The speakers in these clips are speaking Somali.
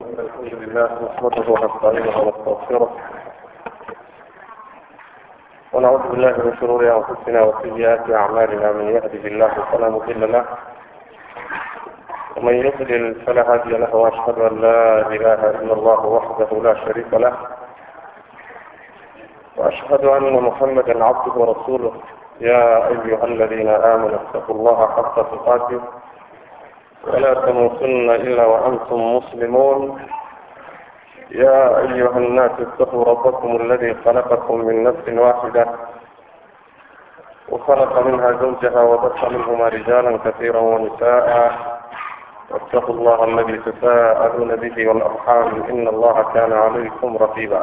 الحمد لله نحمده ونستعينه ونستغفره ونعوذ بالله من شرور انفسنا وسيئات اعمالنا من يهده الله فلا مضل له ومن يضلل فلا هادي له واشهد ان لا اله الا الله وحده لا شريك له واشهد ان محمدا عبده ورسوله يا ايها الذين امنوا اتقوا الله حق تقاته ولا تموتن إلا وأنتم مسلمون يا أيها الناس اتقوا ربكم الذي خلقكم من نفس واحدة وخلق منها زوجها وبث منهما رجالا كثيرا ونساء واتقوا الله الذي تساءلون به والأرحام إن الله كان عليكم رقيبا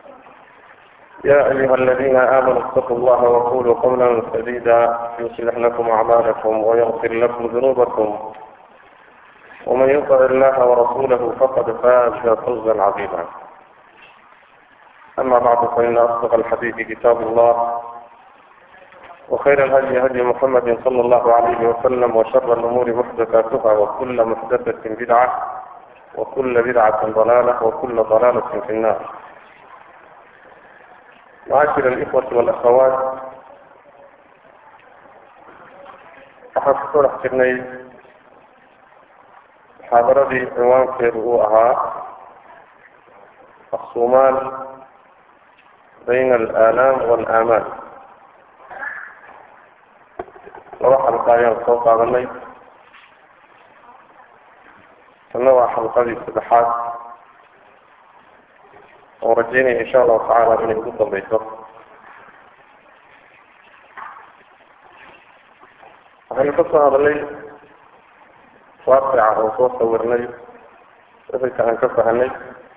يا أيها الذين آمنوا اتقوا الله وقولوا قولا سديدا يصلح لكم أعمالكم ويغفر لكم ذنوبكم ومن يطع الله ورسوله فقد فاز فوزا عظيما أما بعد فإن أصدق الحديث كتاب الله وخير الهدي هدي محمد صلى الله عليه وسلم وشر الأمور محدثاتها وكل محدثة بدعة وكل بدعة ضلالة وكل ضلالة في النار معاشر الإخوة والأخوات أحب أحسني muxaadaradii cinwaankeedu uu ahaa aqsuumaan bayna alaalaam waalaamaal laba xalqa ayaan soo qaadanay tanna waa xalqadii saddexaad oo rajeynaya insha allahu tacaala inay ugu dambayso waxaynu ka soo hadalay waaqica oo soo sawirnay ficilka aan ka fahanay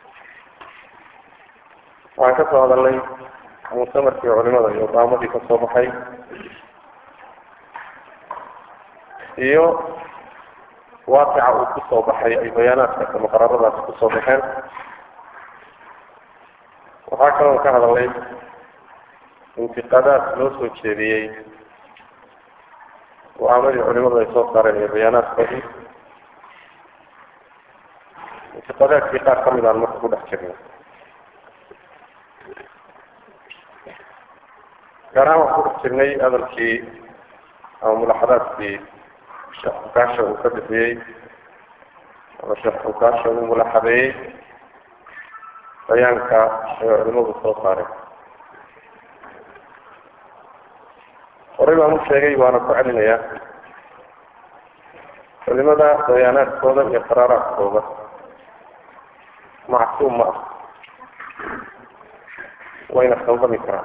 waxaan ka soo hadalnay muctamarkii culimada iyo daamadii ka soo baxay iyo waaqica uu ku soo baxay ay bayaanaadka muqararadaasi ku soo baxeen waxaa kaloon ka hadalnay intiqaadaad loo soo jeediyey go-aamadii culimadu ay soo saareen iyo bayaanaadkoodii intiqadaadkii qaar ka mid aan marka ku dhex jirnay gaar ahaan waxaan ku dhex jirnay hadalkii ama mulaxadaadkii sheekh xukaasha uu ka bixiyey ama sheekh xukaasha uu mulaxadeeyey bayaanka ay culimadu soo saareen horey baan u sheegay waana ku celinayaa culimada bayaanaadkooda iyo qaraaraadkooda macsuum ma ah wayna khaldami karaan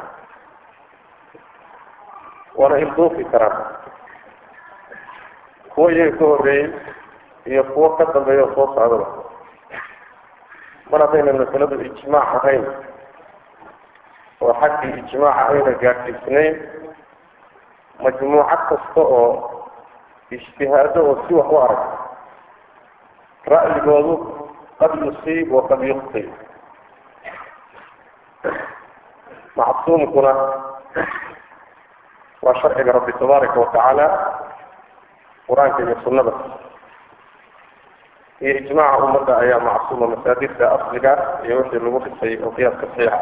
waana ilduufi karaan kuwo iyaga ka horreeyey iyo kuwo ka dambeeya oo soo socdaba mar haddayna masaladu ijmaac ahayn oo xaggii ijmaaca ayna gaadhsiisnayn majmuucad kasta oo ijtihaado oo si wax u arag ra'yigoodu qad yusiib waqad yuqti macsuumkuna waa sharciga rabbi tabaaraka watacaala qur-aanka iyo sunnada iyo ijmaaca ummadda ayaa macsuuma masaajidka asliga iyo wixii lagu dhisay oo qiyaaska saxiixa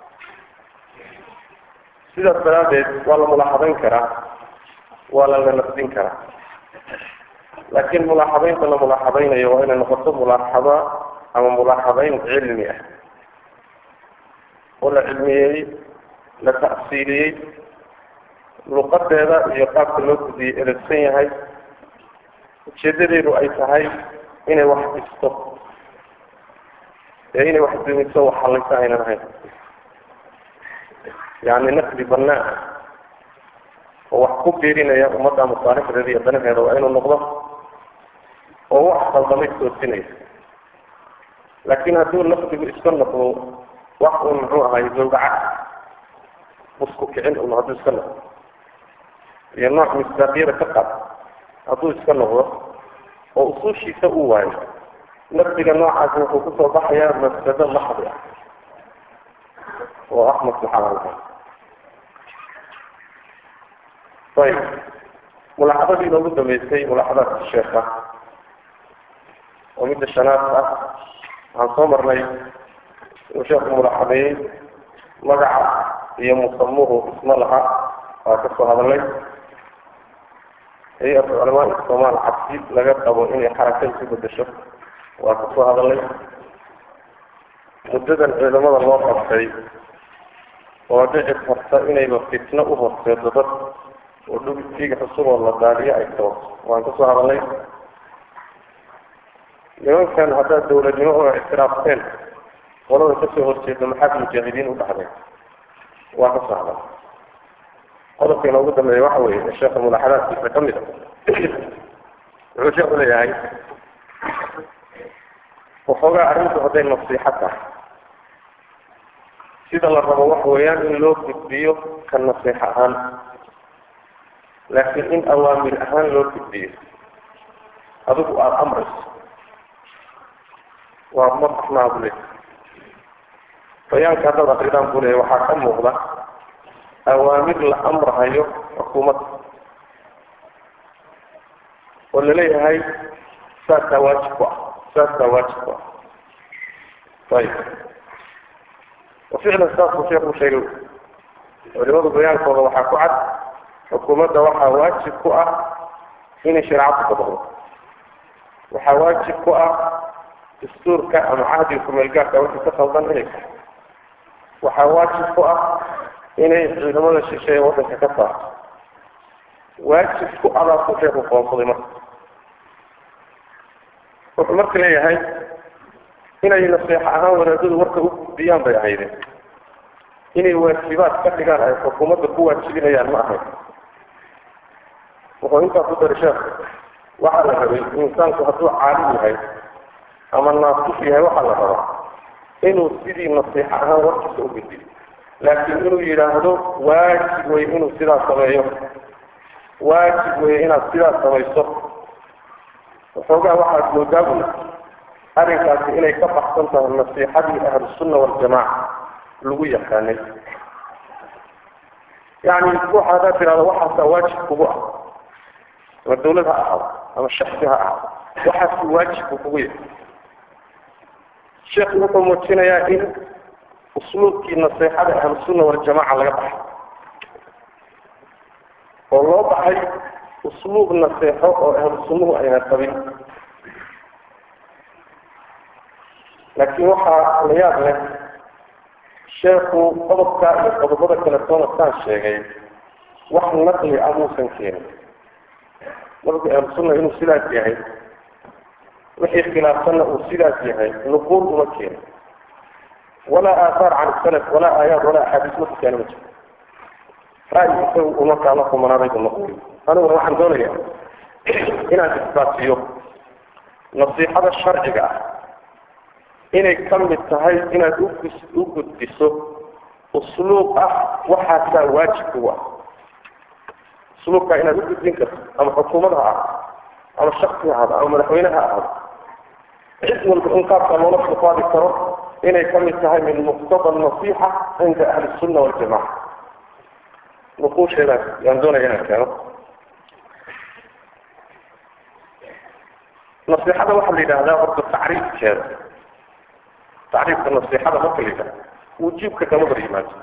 sidaas daraaddeed waa la mulaaxadayn karaa waa la la nafdin karaa laakiin mulaaxadaynta la mulaaxadaynayo waa inay noqoto mulaaxada ama mulaaxadayn cilmi ah oo la cilmiyeeyey la ta'siiliyey luqadeeda iyo qaabka loo gudiyey elegsan yahay ujeedadeedu ay tahay inay wax dhisto ee inay wax dumiso wax hallaysa aynan ahayn yacni naqdi bannaa oo wax ku biirinaya ummadda masaalixdeeda iyo danaheeda waa inuu noqdo oo wax qaldamay toosinaya laakiin hadduu naqdigu iska noqdo wax uun muxuu ahay zawdaca musku kicin un hadduu iska noqdo iyo nooc misdaaqiyada ka qaad hadduu iska noqdo oo usuushiisa uu waayo naqdiga noocaasi wuxuu kusoo baxayaa mafsado maxdi ah oo ah maslaxa aan lahayn ayb mulaxadadii inoogu dambeysay mulaxadaadka sheekha oo midda shanaad ah waxaan soo marnay inuu sheekhu mulaxadeeyey magaca iyo musamuhu isma laha waa ka soo hadalay hay-atu culamaa somaal cabsi laga qabo inay xaraka isu bedesho waa ka soo hadalay muddadan ciidamada loo qabtay oo dhici karta inayba fitno u horseedo dad oo dhugtiga cusub oo la daaliyo ay sababto waan kasoo hadalnay nimankan haddaad dawladnimo oo ictiraafteen qolada kasoo horjeeda maxaad mujaahidiin u dhahdeen waa kasoo hadal qodobka inoogu dambeeya waxa weeye sheekha mulaaxadaadkiisa ka mid a wuxuu sheekhu leeyahay waxoogaa arrintu hadday nasiixo tahay sida la rabo waxa weeyaan in loo gudbiyo ka nasiix ahaan laakiin in awaamir ahaan loo gudbiyo adigu aada amrayso waa madaxnaa bule bayaanka haddaad akridaan buu leeya waxaa ka muuqda awaamir la amrahayo xukuumadda oo laleeyahay saasaa waajib ku ah saasaa waajib ku ah ayib waficlan saasuu sheekuu sheegay culimadu bayaankooda waxaa ku cad xukuumadda waxaa waajib ku ah inay shareecadu dabaqdo waxaa waajib ku ah dastuurka ama cahdiga kumeelgaarka wixii ka qaldan inay tahay waxaa waajib ku ah inay ciidamada shisheeye waddanka ka saarto waajib ku adaasuu sheekhu qoonsaday marka wuxuu marka leeyahay inay naseexo ahaan wadaadadu marka u gudbiyaan bay ahaydeen inay waajibaad ka dhigaan ay xukuumadda ku waajibinayaan ma ahayn wuxuu intaa ku dari sheekh waxaa la rabay insaanku hadduu caalim yahay ama naasix yahay waxaa la rabaa inuu sidii nasiixo ahaan warkiisa u gudbiyo laakiin inuu yidhaahdo waajib wey inuu sidaas sameeyo waajib wey inaad sidaas samayso waxoogaa waxaad moodaa bula arrinkaasi inay ka baxsan tahay nasiixadii ahlusunna waljamaaca lagu yaqaanay yacni ruuxa haddaad tidhahdo waxaasaa waajib kugu ah ama dawlad ha ahaado ama shaksi ha ahaado waxaasi waajibku kugu yahay sheekhu wuxuu muujinayaa in usluubkii naseexada ahlusunna waljamaca laga baxay oo loo baxay usluub naseexo oo ahlu sunnuhu ayna qabin laakiin waxaa la yaab leh sheekhu qodobka iyo qodobada kale toona saan sheegay wax naqli ah muusan keenin nabigu ahlusunna inuu sidaas yahay wixii khilaafsanna uu sidaas yahay nuquul uma keenin walaa aathaar can salaf walaa aayaad walaa axaadiis marku keena ma jiro ra'yi isagu uma kaala kumanaaday bu noqoy aniguna waxaan doonayaa inaan isbaasiyo nasiixada sharciga ah inay ka mid tahay inaad ugus u gudbiso usluub ah waxaasaa waajib kugu ah usluubkaa inaad u gudbin karto ama xukuumad ha ahado ama shaksi ha ahado ama madaxweyne ha ahado cid walba in qaabka loola suqaadi karo inay ka mid tahay min muqtada nasiixa cinda ahli sunna waljamaca nuquusheedaas yaan doonaya inaan keeno nasiixada waxaa la yidhaahdaa horta tacriifkeeda tacriifka nasiixada marka la yidhahda wujuubka kama hor yimaado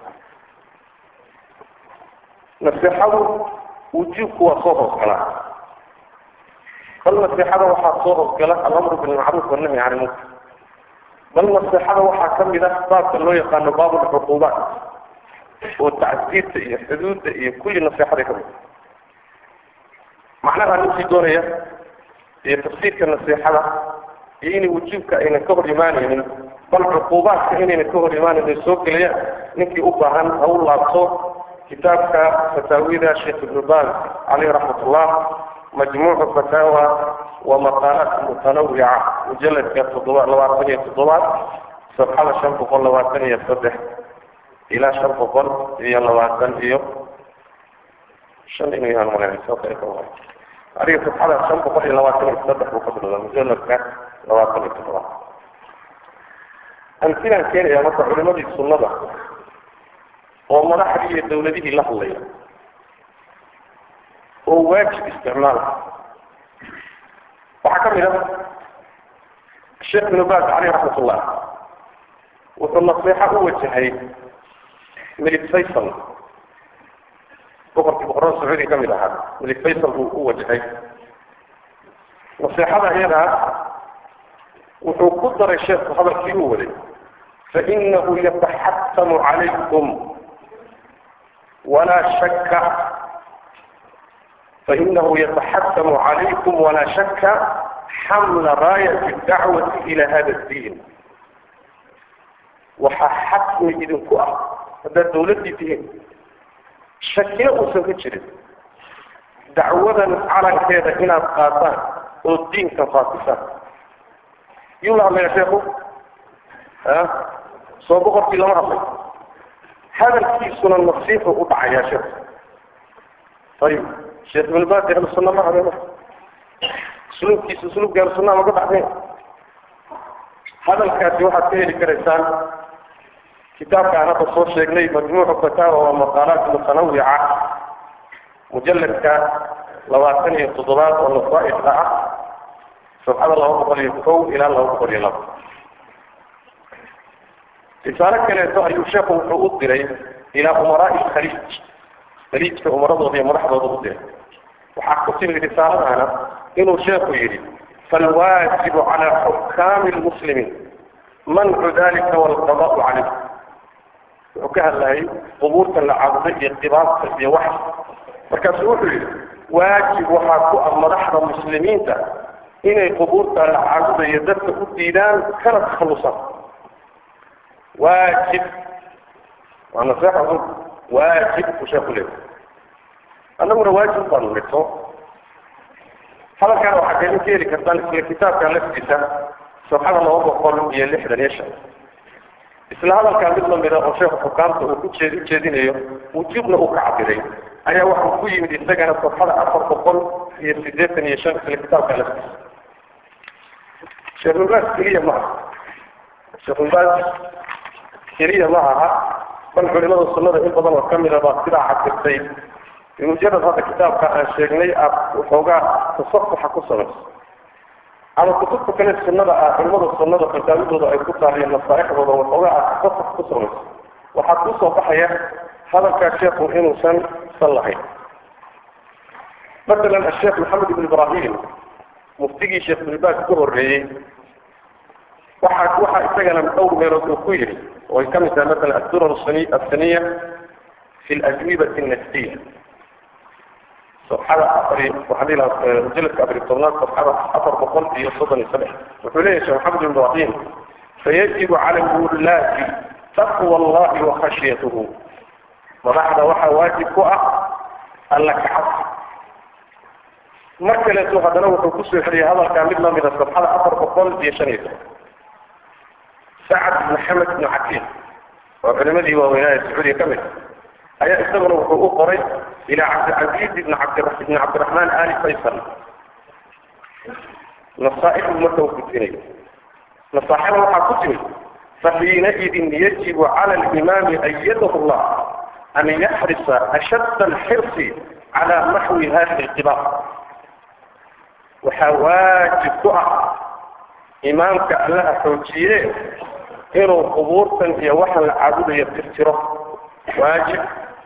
nasiixadu wujuubku waa soo hoosgalaa bal nasiixada waxaa soo hoosgala alamru bilmacruuf wannahy can ilmunkar bal nasiixada waxaa ka mid ah baabka loo yaqaano baab lcuquubaat oo tacsiirta iyo xuduudda iyo kulli nasiixaday ka mid macnaha ninkii doonaya iyo tafsiirka nasiixada iyo inay wujuubka aynan ka hor imaanaynin bal cuquubaadka inaynan ka hor imaanaynin soo gelayaan ninkii u baahan ha u laabto kitaabka fataawida sheekh ibnu baaz caleyh raxmat ullah majmuucu fataawa wa maqaalaat mutanawica mujaladka toddoba labaatan iyo toddobaad sabxada shan boqol labaatan iyo saddex ilaa shan boqol iyo labaatan iyo shan inuu yahaan malaynay sababta ay ka wahay adiga sabxada shan boqol iyo labaatan iyo saddex buu ka bilowdaa mujaladka labaatan iyo toddobaad amtilaan keenayaa marka culimadii sunnada oo madaxdii iyo dawladihii la hadlaya oo waajib isticmaala waxaa ka mid ah sheekh ibnu baas caleyh raxmat ullah wuxuu nasiixo u wajahay melik faysal boqorkii boqorada sacuudi ka mid ahaa melik faysal buu u wajahay nasiixada iyadaa wuxuu ku daray sheekhu hadalkii uu waday fainahu yataxatamu calaykum walaa shaka fainahu yataxatamu calaykum walaa shaka xamla raayati dacwati ila hada اdiin waxaa xatmi idinku ah haddaad dawladdii tihiin shakina uusan ka jirin dacwadan calankeeda inaad qaataan oo diinka faafisaan yuu la hadlaya sheekhu a soo boqorkii lama hadlay hadalkiisuna nasiixu u dhacayaa sheekhu ayib sheekh ibn baas ahlu sunna ma hadeen usluubkiisa usluubka ahlu sunnaha maga baxdeen hadalkaasi waxaad ka heli karaysaan kitaabka aan hadda soo sheegnay majmuucu fataawa waa maqaalaat mutanawica mujalladka labaatan iyo toddobaad oo nasaaixda ah sabxada laba boqol iyo kow ilaa laba boqol iyo laba risaalo kaleeto ayuu sheekhu wuxuu u diray ilaa umaraai khaliij khaliijka umaradooda iyo madaxdooda u diray waxaa ku timi risaaladana inuu sheekhu yidhi falwaajibu calaa xukaami lmuslimiin mancu dalika walqadaau calayh wuxuu ka hadlayay qubuurta la caabuday iyo qibaabta iyo wax markaasu wuxuu yidhi waajib waxaa ku ah madaxda muslimiinta inay qubuurta la caabudayo dadka u diidaan kana takhallusaan waajib waa naseexa un waajib buu sheeku leeyahay annaguna waajib baanu nidho hadalkaana waxaa kaidin ka heli kartaan isla kitaabka laftiisa safxada laba boqol iyo lixdan iyo shan isla hadalkaa mid lamida oo sheekhu xukaamta uu ku jeed ujeedinayo wujuubna uu ka cabiray ayaa waxuu ku yimid isagana safxada afar boqol iyo sideetan iyo shan isla kitaabka laftiisa sheekhubaas keliya ma aha sheekhubaas keliya ma aha bal culimada sunnada in badan oo kamida baa sidaa cabirtay bimujarad hadda kitaabka aan sheegnay aad waxoogaa tasafuxa ku samayso ama kutubta kale sunnada ah culimada sunnada fataawidooda ay ku taaliyen nasaaixdooda waxoogaa aad tasafux ku samayso waxaa kusoo baxaya hadalkaa sheekhu inuusan san lahayn masalan asheekh maxamed ibn ibrahim muftigii sheekh bilbaas ka horreeyey waxaa waxaa isagana dhowr meelood uu ku yidhi oo ay ka mid tahay masalan addurar asaniya fi lajwibati annafsiya صفحة أفري وحديث مجلد أفري الطبنات صفحة أفر بقل في صدن السبع وحليه شيخ محمد بن إبراهيم فيجب على الولاة تقوى الله وخشيته وبعد وحى واجب كؤة قال لك حق مركلة هذا لو تقصي حري هذا كامل من الصفحة أفر بقل في شنيد سعد بن محمد بن عكيم وعلمته وولاية السعودية كامل ayaa isaguna wuxuu u qoray ilaa cabdilcaziiz ibn cabdibn cabdiraxmaan ali faysal nasaaixu marka uu gudbinayo nasaaxada waxaa ku timid faxiinaidin yajibu cala alimaami ayadahu llah an yaxrisa ashadda alxirsi cala naxwi hadihi alqibaar waxaa waajib ku ah imaamka allaha xoojiye inuu qubuurtan iyo waxaan la caabudayo tirtiro واجب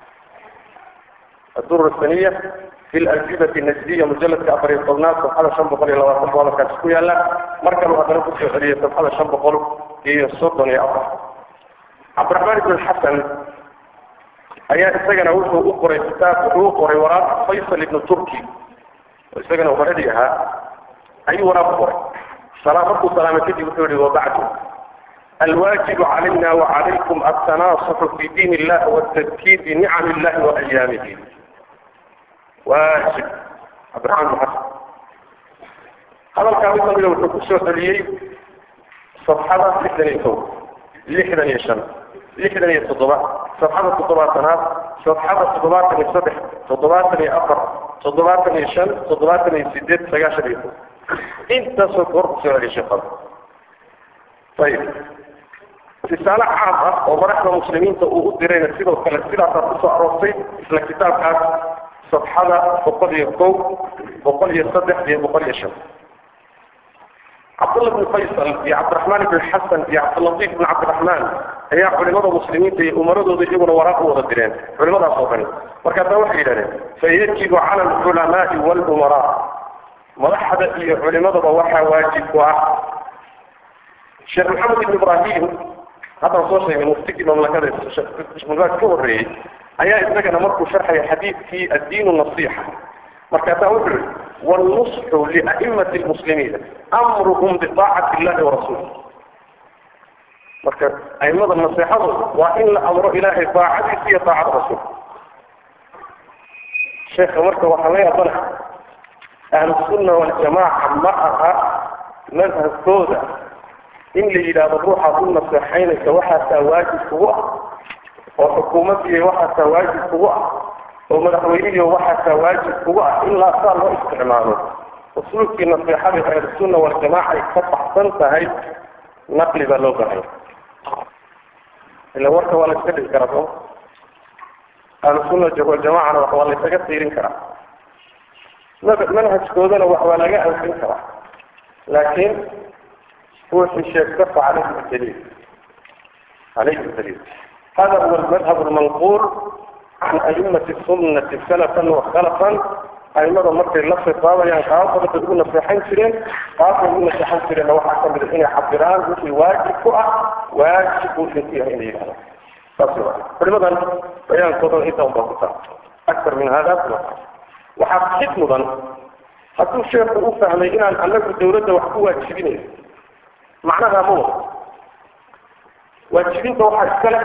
الدور الثانية في الأجوبة النجدية مجلد كأفري الطلنات صفحة شنب قولي لو أصبح ولا كاسكويا لا مركب هذا نفس الحرية صفحة شنب قول هي الصوت يا أفر عبد الرحمن بن الحسن أيات السجن أوله أقري كتاب أقري وراء فيصل بن تركي السجن وبردها أي وراء أقري سلامة سلامتي بثوري وبعده الواجب علينا وعليكم التناصح في دين الله والتذكير بنعم الله وأيامه واجب عبد الرحمن محسن هذا الكلام من الحكومة السعودية صفحة لحدا يتوب لحدا يشم لحدا يتضبع صفحة التضبع تناب صفحة التضبع يصبح تضبع يأفر تضبع يشم تضبع يسدد سجاشر يتوب انت سكر سعودي شخص طيب رسالة عامة ومرحنا مسلمين تقول ديرين سيدة وكلا سيدة تقصى أروسي إسلا كتاب كان صفحة بقول يقو بقول يصدح بقول يشم cabdullah bn faysal iyo cabdiraxmaan ibn xasan iyo cabdilatiif ibn cabdiraxmaan ayaa culimada muslimiinta iyo umaradooda iyaguna waraaq u wada direen culimadaas oo dhan markaasaa waxay yidhahdeen fayajibu cala alculamaai walumaraa madaxda iyo culimadaba waxaa waajib ku ah sheekh maxamed ibn ibrahim haddaan soo sheegay muftigii mamlakada mamlakad ka horreeyey ayaa isagana markuu sharxaya xadiidkii addiinu nasiixa markaasaa wuxuu yihi wاlnusxu lia'imati lmuslimiina amruhum biطaacati illahi warasuulih marka aimada naseexadooda waa in la amro ilaahay daacadiisa iyo daacada rasuulka sheekha marka waxaa la yaabana ahlusunna waljamaaca ma aha madhabkooda in la yidhaahdo ruuxaad u naseexaynaysa waxaasaa waajib kugu ah oo xukuumaddiiyo waxaasaa waajib kugu ah oo madaxweynihiiyo waxaasaa waajib kugu ah ilaa saa loo isticmaalo usluubkii naseexada ahlusunna waljamaaca ay ka baxsan tahay naqli baa loo bahaya ila warka waa la iska dhigi karaa soo ahlusunna waljamacana wax waa la isaga tiirin karaa manhajkoodana wax waa laga anfin karaa laakiin ruuxii sheegta fa calayhi daliil calayhi daliil hada huwa almadhab almanquul can aimati sunnati salafan wakhalafan aimada markay la khitaabayaan qaabada bay ugu naseexan jireen qaabkay ugu naseexan jireenna waxaa ka mid a inay cabiraan wixii waajib ku ah waajib buu idinku yahay inay yidhahdo saas wa culimadan bayaankoodan inta unbaa ku taa aktar min hada waxaa xid mudan hadduu sheekhu u fahmay inaan anagu dawladda wax ku waajibinayn macnaha ma wado waajibinta waxaa iskale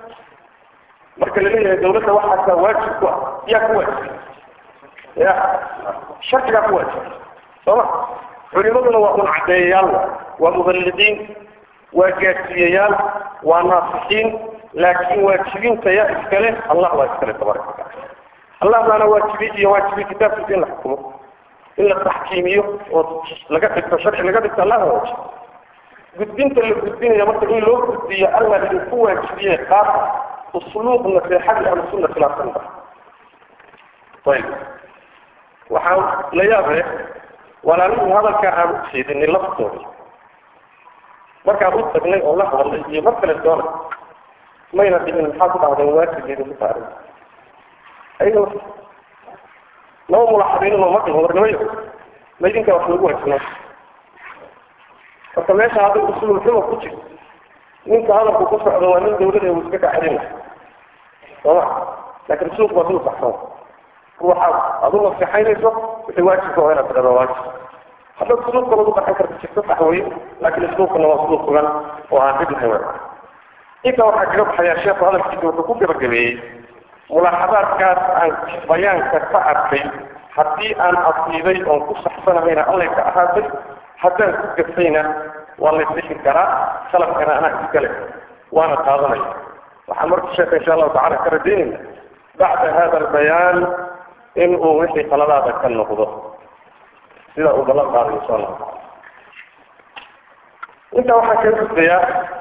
marka la leeyahay dawladda waxaasaa waajib ku ah yaa ku waajibay ya sharcigaa ku waajibay sooma culimaduna waa un caddeeyayaal waa muballiqiin waa gaadsiiyayaal waa naasixiin laakiin waajibinta yaa iskale allah waa iskale tabaraka wataala allah baana waajibiyey iyo waajibiyey kitaabkiisa in la xukumo in la taxkiimiyo oo laga dhigto sharci laga dhigto allah baa waajib gudbinta la gudbinayo marka in loo gudbiyo allah idinku waajibiye qaab usluub naseexadii ahlusunna khilaafsan ba ayib waxaa la yaab leh walaalihii hadalkaa aan u jeedinay laftooda markaan u tagnay oo la hadalnay iyo mar kale doona mayna dhihin maxaa ku dhahdeen waajigeeda ku taarin ayaga laba mulaxadiinunoo ma dhihin warnimayo ma idinkaa wax lagu waajibnaa marka meesha hadday usulul xuma ku jirto ninka hadalku ku socdo waa nin dawlada uu iska kaxelina sooma laakiin suuq waa dul baxsan ruuxaad adu naseexaynayso wixii waajibka waa inaad tidhahdo waajib haddaad suluub kalood u qaxan karta jirto sax weye laakiin isluubkana waa suluub sugan oo aan dhib lahayn intaa waxaa kaga baxayaa sheekhu hadalkiisa wuxuu ku gabagabeeyey mulaaxadaadkaas aan bayaanka ka arkay haddii aan asiibay oon ku saxsanahayna allay ka ahaatay haddaan ku gafayna waa la sixi karaa salafkana anaa iskale waana qaadanaya waxaan marka sheekha insha allahu tacala ka rajaynayna bacda hada albayaan in uu wixii qaladaada ka noqdo sida uu ballan qaadayo insha allahu taala intaa waxaan kaga gudbayaa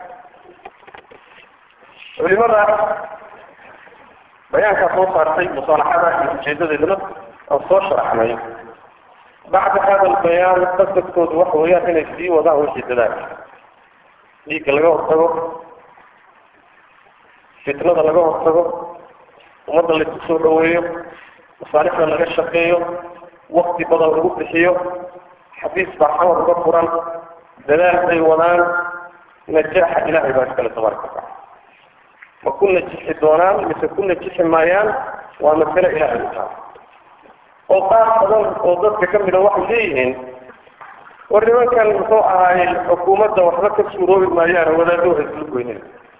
culimada bayaankaa soo saartay musaalaxada iyo ujeedadeedna aan soo sharaxnay bacda hada albayaan qasadkoodu waxa weeyaan inay sii wadaan wixii dadaalka dhiigga laga hortago fitnada laga hortago ummadda laisku soo dhaweeyo masaalixda laga shaqeeyo wakti badan lagu bixiyo xabiis baa xamar uga furan dadaal bay wadaan najaaxa ilaahay baa iskale tabaaraka wataala ma ku najixi doonaan mise ku najixi maayaan waa masale ilaahay u taala oo qaar badan oo dadka ka mida waxay leeyihiin war nimankan muxuu ahaayey xukuumadda waxba ka suuroobi maayaan wadaadoo hayslu goynina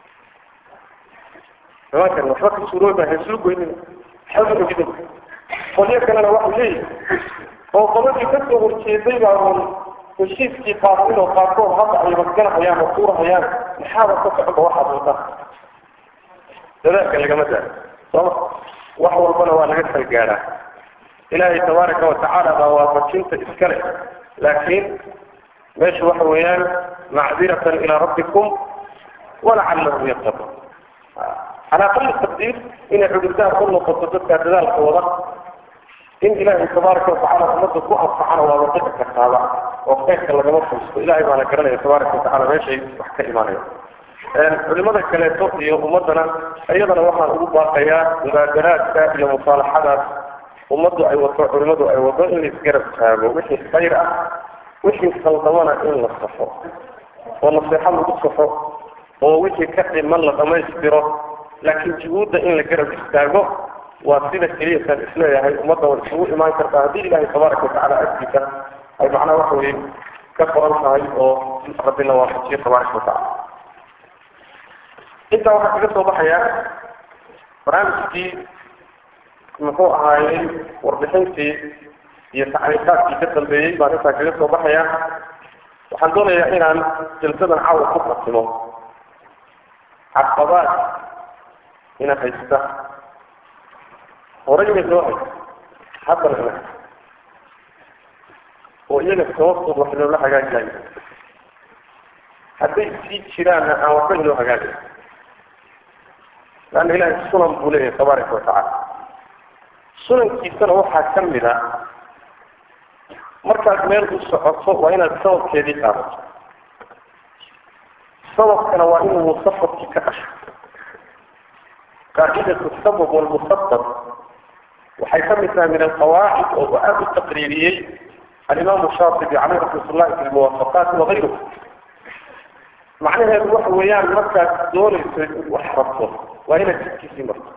nimankan waxba ka suuroobi maayo hayslu goynina xawla ogidin qolyo kalena waxay leeyihin oo qoladii ka soo horjeeday baa un heshiiskii qaasin oo qaarkood hadda ay masganahayaan oo tuurahayaan maxaaba ka socda waxaad wadaan dadaalka lagama daaro sooma wax walbana waa laga salgaadhaa ilaahay tabaaraka watacaala baa waafajinta iskale laakiin meesha waxa weeyaan macdiratan ilaa rabbikum walacallahum yattaquun calaa qalli taqdiir inay cudurdaar u noqoto dadkaa dadaalka wada in ilaahay tabaaraka watacaala ummadda ku anfacana waa wadada kartaaba oo khayrka lagama fursto ilahay baana garanaya tabaaraka watacala meeshay wax ka imaanaya culimada kaleeto iyo ummadana iyadana waxaan ugu baaqayaa mubaadaraadka iyo musaalaxadaas ummaddu ay wato culimadu ay wado in la isgarab taago wixii khayr ah wixii khaldamana in la safo oo naseexo lagu safo oo wixii ka dhiman la dhammaystiro laakiin juhuudda in la garab istaago waa sida keliyasaan isleeyahay ummadda way isugu imaan kartaa haddii ilaahay tabaaraka watacala agtiisa ay macnaha waxa weye ka qoran tahay oo rabbina waafajiyo tabaaraka watacala intaa waxaa kaga soo baxayaa barnaamijkii muxuu ahaayey warbixintii iyo tacliiqaadkii ka dambeeyey baan intaa kaga soo baxayaa waxaan doonayaa inaan jalsadan caawa ku fatimo caqabaad ina haysta horayna soo haysta haddana ina haysta oo iyaga sababtood wax loola hagaagayo hadday sii jiraanna aan waxba inoo hagaagay laanna ilahay sunan buu leeyahay tabaaraka watacaala sunankiisana waxaa ka mid a markaad meel u socoto waa inaad sababkeedii qaadato sababkana waa inuu musababkii ka dhasho qaacidatu sabab walmusabab waxay ka mid tahay min alqawaacid oo aada u taqriiriyey alimaamu shaatibi caleyh raxmat ullahi fi lmuwaafaqaati wagayruh macnaheedu waxa weeyaan markaad doonayso wax rabto waa inaad jidkiisii marto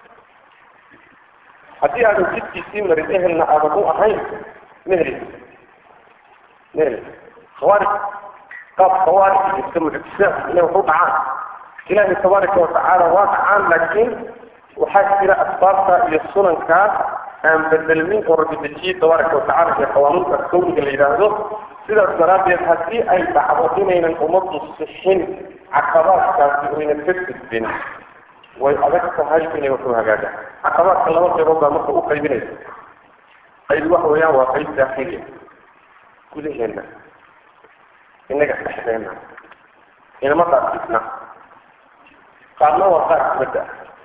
haddii aadan jidkiisii marin ehelna aadan u ahayn mehlis mehlis khawaarij qaab khawaarij iska mucjisaad inay wax u dhacaan ilaahay tabaaraka watacaala waa dhacaan laakiin waxaa jira asbaabta iyo sunankaa aan bedelmin oo rabbi dejiyey tabaaraka watacala iyo qawaanuunka kawniga la yidhaahdo sidaas daraaddeed haddii ay dhacdo inaynan ummaddu sixin caqabaadkaasi oynan ka gudbin way adag tahay inay waxu hagaagaan caqabaadka laba qaybood baa marka u qaybinaysa qayb waxa weeyaan waa qayb daakhiliya gudaheenna innaga dhexdeenna inama qaadkisna qaadna waa qaar dibadda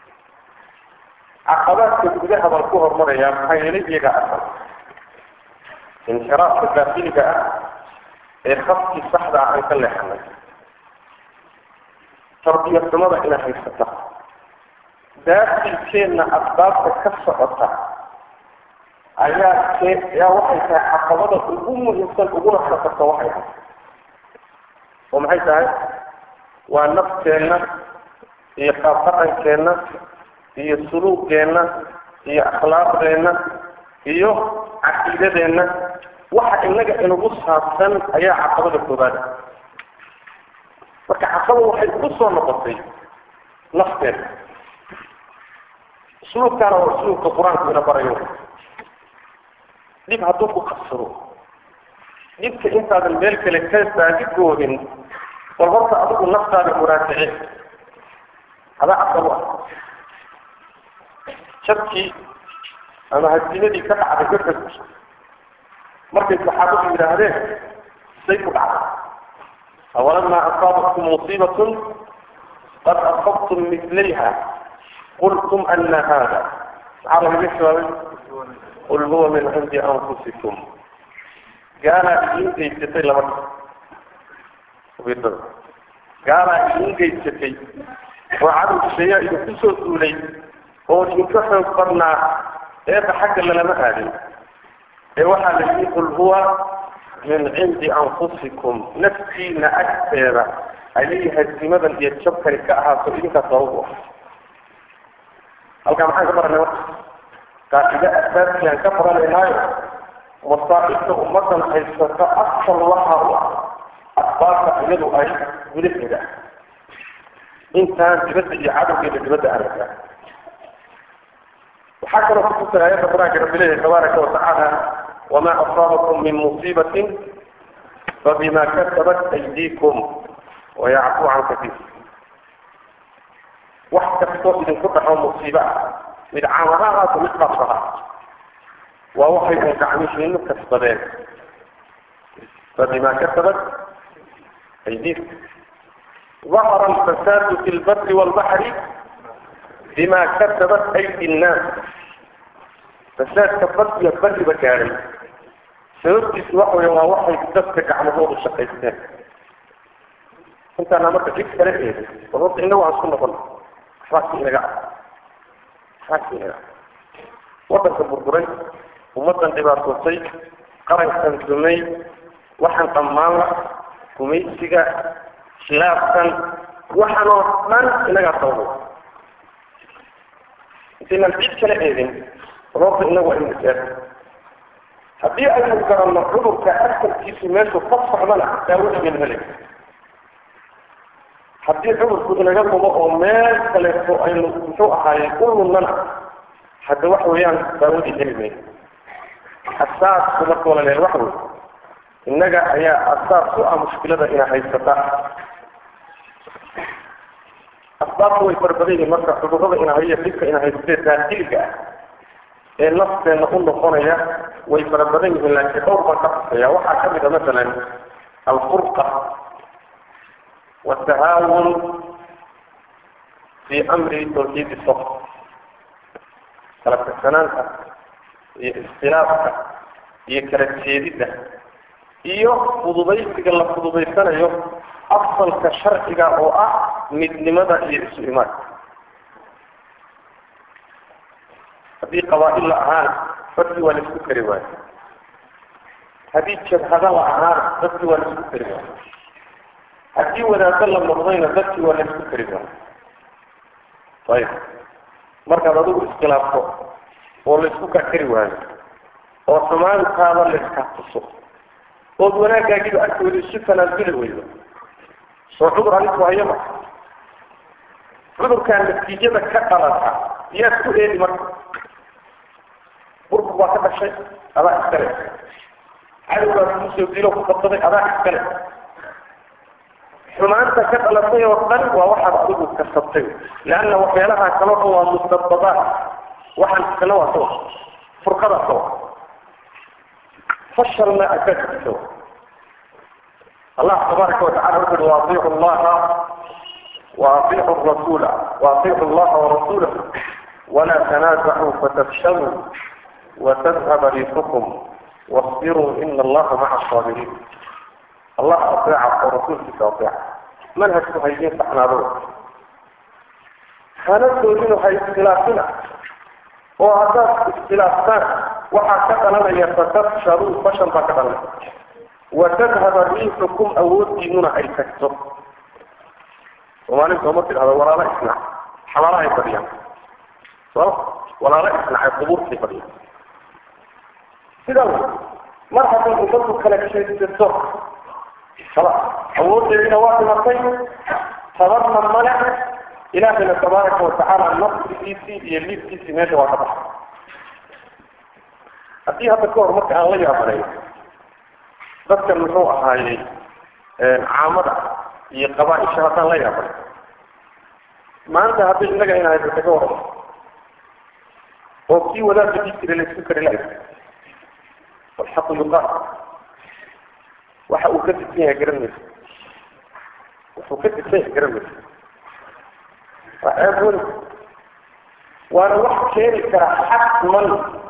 ah caqabaadka gudaha baan ku hormarayaa maxaa yeelay iyaga asal inxiraafka daakiliga ah ee khafkii saxda ah aan ka leexanay tarbiyad xumada inaa haysata daakilkeenna asbaabta ka socota ayaa kee ayaa waxay tahay caqabada ugu muhiimsan uguna khatarta waxay tahay oo maxay tahay waa nafteenna iyo qaab dhaqankeenna iyo suluugeenna iyo akhlaaqdeenna iyo caqiidadeenna waxa inaga inagu saabsan ayaa caqabada koobaada marka caqaba waxay ugu soo noqotay nafteena usluubkaana waa usluubka qur-aanku ina barayo dhib hadduu ku qabsado dhibka intaadan meel kale ka baadi goodin bal horta adigu naftaada muraajice adaa asal u ah jabkii ama hadimadii ka dhacday uxud markay saxaabadu yidhaahdeen say ku dhacday awalamaa asaabatkum musiibatun qad asabtum mislayha qultum ana hada maxaa lagaga jawaabay qul huwa min cindi anfusikum gaalaa idiin geysatay laba ubiidada gaalaa idiin geysatay oo cadow shayaa idinku soo duulay oo idinka xoog badnaa eeba xagga lalama aadin ee waxaa la yidhi qul huwa min cindi anfusikum naftiina agteeda ayay hasimadan iyo jabkani ka ahaato idinkaa sabab u ah halkaa maxaan ka baranay marka qaacide asaasiyaan ka baranaynaayo masaa'ibta ummadan haysata asal waxa u ah asbaabta iyadu ay gudaheeda ah intaan dibadda iyo cadowgeeda dibadda aragta waxaa kaloo kutusay aayadda qur-aanka rabbi leeyahay tabaaraka watacaala wamaa asaabakum min musiibatin fabima kasabat aydiikum wayacfu can katiir wax kastoo idinku dhaco musiibo ah mid caamada ahaato mid qabsaha waa waxay un gacmihiinu kasbadeen fabima kasabat aydiikum ظهر الفساد في البر والبحر بما كسبت أيدي الناس فساد كبر يبر بكاري sababtiisu waxa weya waa waxay dadka gacmahoodu shaqaysteen intaana marka cid kala eedin war horta inagu aan isku noqon waxbaasi inaga waxbaasi inaga waddanka burburay ummaddan dhibaatootay qarankan dumay waxaan dhammaan la gumaysiga khilaafkan waxaan oo dhan inagaa sababo intaynaan cid kala eedin roobta inagu waa inu jeer haddii aynu garanno cudurka asalkiisu meeshu ka socdana daawadaynu helay haddii cudurku inaga lumo oo meel kaleeto aynu muxuu ahaayey u lunnana hadda waxa weeyaan daawadii heli mayno asaasku marka walaleer waxa wey innaga ayaa asaas u ah mushkilada ina haysata asbaabta way farbadan yihiin marka cudurrada ina haya dhibka ina haystee daakiliga ah ee nafteenna u noqonaya way fara badan yihiin laakiin dhowr baan ka xusaya waxaa ka mid a masalan alfurqa watahaawun fi amri tawxiidi sof kala tagsanaanta iyo iskhilaafka iyo kala jeedidda iyo fududaysiga la fududaysanayo afsalka sharciga oo ah midnimada iyo isu imaanka haddii qabaa'il la ahaana dadkii waa la isku kari waayo haddii jabhada la ahaana dadkii waa la isku kari waayo haddii wadaado la noqdayna dadkii waa la isku kari waayo ayib markaad adigu iskhilaafto oo la isku kakari waayo oo xumaantaada la iska tuso ood wanaagaagiiba agtooda isu tanaasuli weydo soo cudur adiku hayo ma cudurkaa natiijada ka dhalata yaad ku eedi marka burbur baa ka dhashay adaa iskale cadowbaa kugu soo dilo ku qabsaday adaa iskale xumaanta ka dhalatay oo dhan waa waxaad adigu kasabtay leanna waxyaalaha kaloo dhan waa mustababaat waxaan iskale waa sawa furqadaa sawa fashalna akaadkiisa wa الله تبارك وتعالى يقول واطيعوا الله واطيعوا الرسول واطيعوا الله ورسوله ولا تنازعوا فتفشلوا وتذهب ريحكم واصبروا ان الله مع الصابرين الله اطيع ورسولك اطيع منهج هيين فاحنا روح هنبدو منه هي اختلافنا وهذا اختلافنا وحكى لنا يتفشلوا فشل بكذا وتذهب ريحكم أود ديننا أي تكتب وما نبقى مثل هذا ولا لا إسنع حوالا يفريا صح ولا لا إسنع القبور في فريا كده مرحبا أمضوا كلك شيء تتصر خلاص أود ديننا واحد مرتين فضلنا الملك إلهنا تبارك وتعالى النصر في سي يلي في سي ماشي واحد أديها تكور مكة الله يا dadkan muxuu ahaayey caamada iyo qabaa-isha haddaan la yaabay maanta hadday innaga in haysa kaga waran oo kii wadaadka dii jira la isku kari lahay walxaqu yuqaal waxa uu ka disan yahay garan mayso wuxuu ka disan yahay garan mayso waa ceeb weyn waana wax keeni kara xatman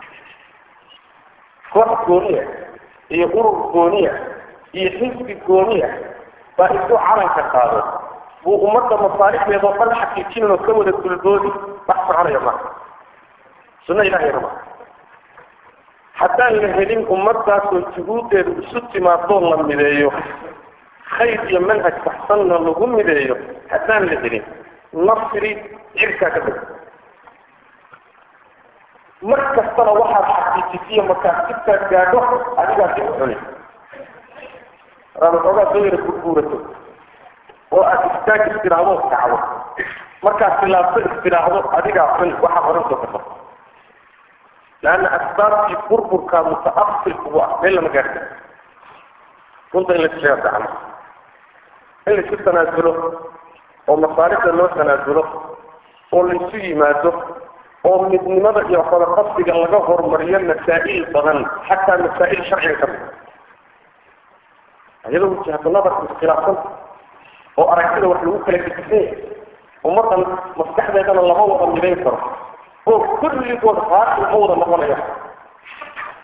koox gooniya iyo urur gooniya iyo xisbi gooniya baa intuu calanka qaado buu ummadda masaalixdeeda oo dhan xaqiijinin oo ka wada dulboodi wax soconaya maaha sunno ilahayna maaha haddaan la helin ummaddaasoo juhuuddeedu isu timaadoo la mideeyo khayr iyo manhaj baxsanna lagu mideeyo haddaan la helin nasri cirkaa ka deg mar kastana waxaad xaqiijisiyo markaad sibtaad gaadho adigaa dib u cuni raad waxoogaa soo yara gurguurato oo aad istaag istiraahdo kacdo markaad khilaafto istiraahdo adigaa cuni waxaad horan soo karto laanna asbaabtii burburkaa mutaasil kugu ah meel lama gaarta runta in la sheega gacmo in laisu tanaasulo oo masaalixda loo tanaasulo oo laisu yimaado oo midnimada iyo wadaqabsiga laga hormariyo masaa'il badan xataa masaa'il sharciga ka mid iyadoo wajahatu nadarku iskhilaafsan oo aragtida wax lagu kala gedisanya ummaddan maskaxdeedana lama wada midayn karo oo kulligood raaqi ma wada noqonaya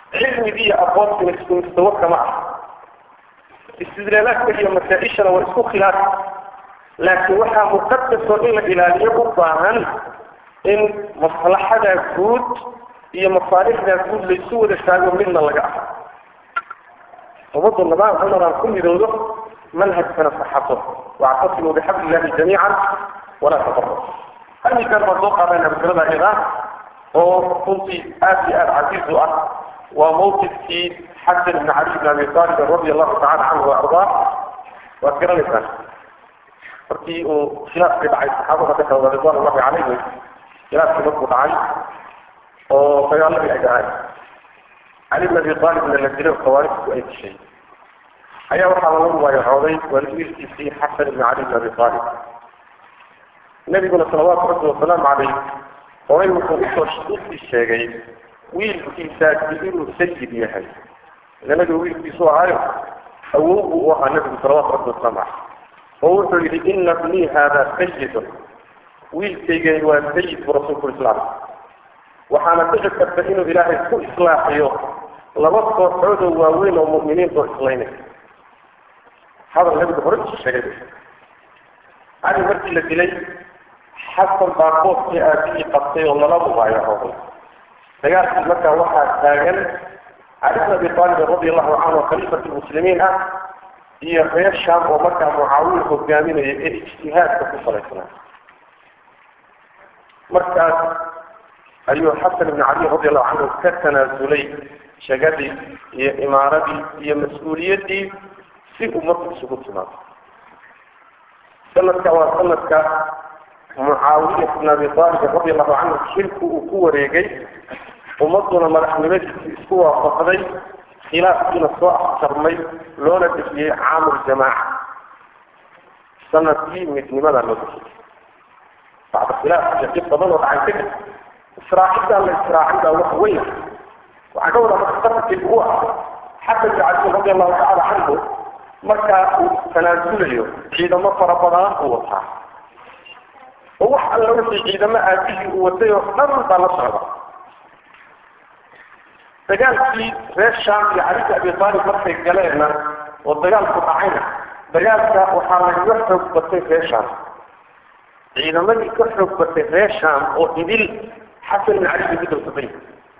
cilmigii iyo aqoontina isku mustawo kama ah istidlaalaadka iyo masaa-ishana waa isku khilaaf laakiin waxaa muqadasoo in la ilaaliyo u baahan in maslaxada guud iyo masaalixda guud laysu wada taago midna laga ah ummaddu nidaam cumaraan ku midoodo manhajkana saxato wactasimuu bixabli illahi jamiican walaa tafarraqu halmikan baan soo qaadayna masalada iyada oo runtii aad iyo aada casiiz u ah waa mawqifkii xasan ibn cali ibn abi taalib radi allahu tacala canhu waardaa waad garanaysaan markii uu khilaafkii dhacay saxaabada dhexdooda ridwan ullahi calayhim khilaafkii markuu dhacay oo dagaaladii ay dhacayn cali ibn abi taalibna la dilay khawaarijtu ay dishay ayaa waxaa laga mubaayacooday wiilkiisii xasan ibn cali ibn abi taalib nabiguna salawaatu rabbi wasalaamu calayh horay wuxuu usoo usii sheegay wiilkiisaasi inuu sayid yahay ila nabiga wiilkiisu ahaayo awow buu u ahaa nabigu salawaatu rabbi wasalaamu calayh oo wuxuu yidhi ina bnii haada sayidun wiilkaygani waa sayid buu rasuulku islaam waxaana dhici karta inuu ilaahay ku islaaxiyo laba kooxoodoo waaweyn oo mu'miniinta oo islaynay hadal nabigu hore isu sheegay cali markii la dilay xasan baa qoofkii aabihii qabtay oo lala mubaayacooday dagaalkii markaa waxaa taagan cali bn abi taalib radi allahu canhu khaliifat lmuslimiin ah iyo reer shaam oo markaa mucaawiya hogaaminaya ee ijtihaadka ku salaysnaa markaas ayuu xasan ibn cali radi allahu canhu ka tanaasulay shagadii iyo imaaradii iyo mas-uuliyaddii si ummadda isugu timaado sanadka waa sanadka mucaawiya ibn abi aalib radi allahu canhu xilku uu ku wareegay ummadduna madaxnimadiisii isku waafaqday khilaafkiina soo afjarmay loona bixiyey caamul jamaaca sanadkii midnimada loo bixiyey bacda khilaaf iyo dib badan oo dhacay kadib israacidaa la israacay baa wax weyn waxaa ka wada marka qatarkii ugu ah xasan ibn cali radi allahu tacala canhu markaa uu tanaasulayo ciidamo fara badan uu wataa oo wax alla wixii ciidamo aabihii uu watay oo dhan baa la socda dagaalkii reer shaam iyo cali bn abi taalib markay galeenna oo dagaalku dhacayna dagaalka waxaa lagaga xoog batay reer shaam ciidamadii ka xoog batay reer shaam oo idil xasan ibn cali bay ku dawsatay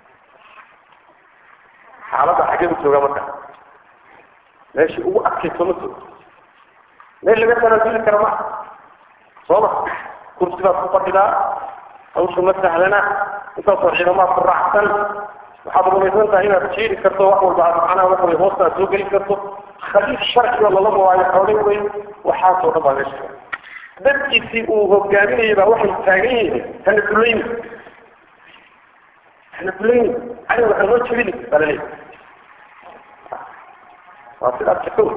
xaaladda xagee u jooga marka meeshii ugu adkayso ma joogo meel laga tanaasuli kara ma sooma kursi baad ku fadhidaa hawsha ma sahlana intaasoo ciidamaad ku raacsan waxaad rumaysan tahay inaad jiiri karto wax walba aad macnaha waxa way hoosta aad soo geli karto khaliif sharciga lala mawaayo xoolay wey waxaasoo dhan baa meesha dadkiisii uu hogaaminayay baa waxay taagan yihiin hana dulayni hana dulayni cali waxa noo jebini baa laleeyahy waa sidaas jakow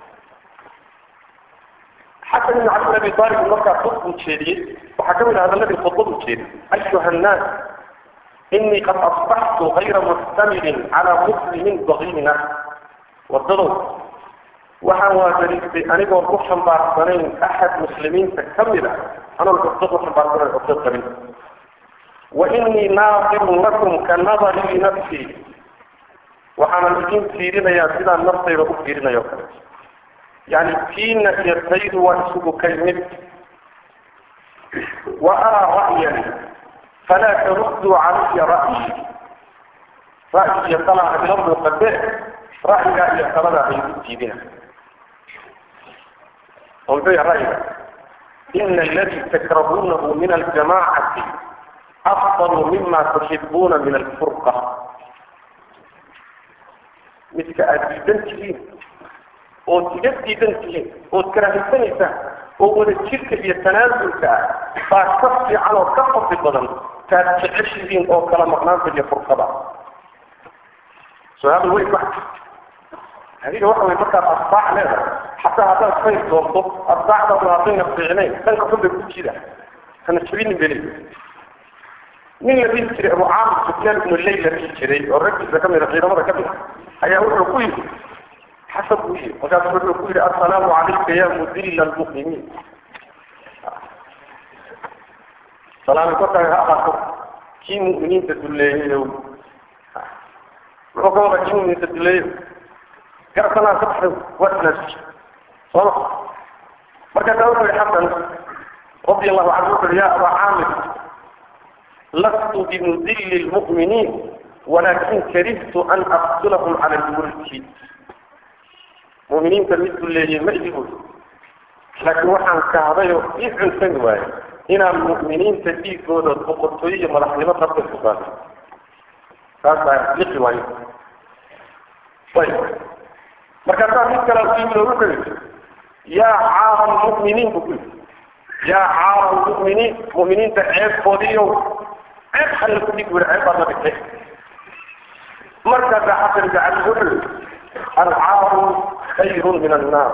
xasan ibn cali bn abi taalib markaa khud buu jeediyey waxaa ka mid ah hadalladii khudbad uu jeediyey ayuha annaas inii qad asbaxtu gayra muxtamilin calaa muslimin bagiina wadadow waxaan waadariistay anigoon ku xambaarsanayn axad muslimiinta ka mid a anoon cugdad u xambaarsanayn cugdad qabin wa inii naadirun lakum ka nadarii linafsii waxaanan idin fiirinayaa sidaan naftayda u fiirinayo o kale yani tiina iyo taydu waa isugu kay mid wa araa ra'yan falaa tarudduu calaya ra'yi ra'yi iyo talaa ila muuqade ra'yigaa iyo taladaa ay u diidina oo muxuu yahay ra'yiga ina aladii takrahuunahu min aljamacati afdalu mima tuxibuuna min alfurqa midka aada diidan tihiin ood iga diidan tihiin ood karaahaysanaysaa oo wada jirka iyo tanaasulka ah baa ka fiican oo ka fadli badan taad jeceshihiin oo kala maqnaanta iyo furqada su-aal weyn ma adiga waxa way markaad asbaac leedahay xataa haddaad khayr doonto asbaacdaadu haddayna fiicnayn dhanka xun bay ku jida hana jabinin beli nin la dhihi jiray abu caamir sufyaan ibnu leyl la dhihi jiray oo raggiisa ka mida ciidamada ka mid ayaa wuxuu ku yidhi xasan buu yidhi markaasu wuxuu ku yidhi assalaamu calayka ya mudilla almu'miniin salaami korkaaga ha ahaato kii mu'miniinta dulleeyayow muxuu ka wada inuu misadileeyo garsanaa ka baxday waa tanaasusha sooma markaasaa wuxuu yihi xasan radi allahu canhu wuxu uhi ya abaa caamir lastu bimudilli lmu'miniin walakin karihtu an aqtulahum cala lmulki mu'miniinta mid duleeyey ma ihi buri laakiin waxaan kahdayo ii cunsani waayo inaan mu'miniinta dhiigooda boqortooyo iyo madaxnimo darteed ku saaro taasaa liqi waayo ayb markaasaa mid kale u yimid oo wuxuu yidhi yaa caara lmu'miniin buu ku yidhi yaa caara lmu'miniin mu'miniinta ceebkoodiiyow ceeb alla ku dhig wuri ceeb baad la dhigtay markaasaa xasan ibn cali wuxuu yidhi alcaaru khayrun min annaar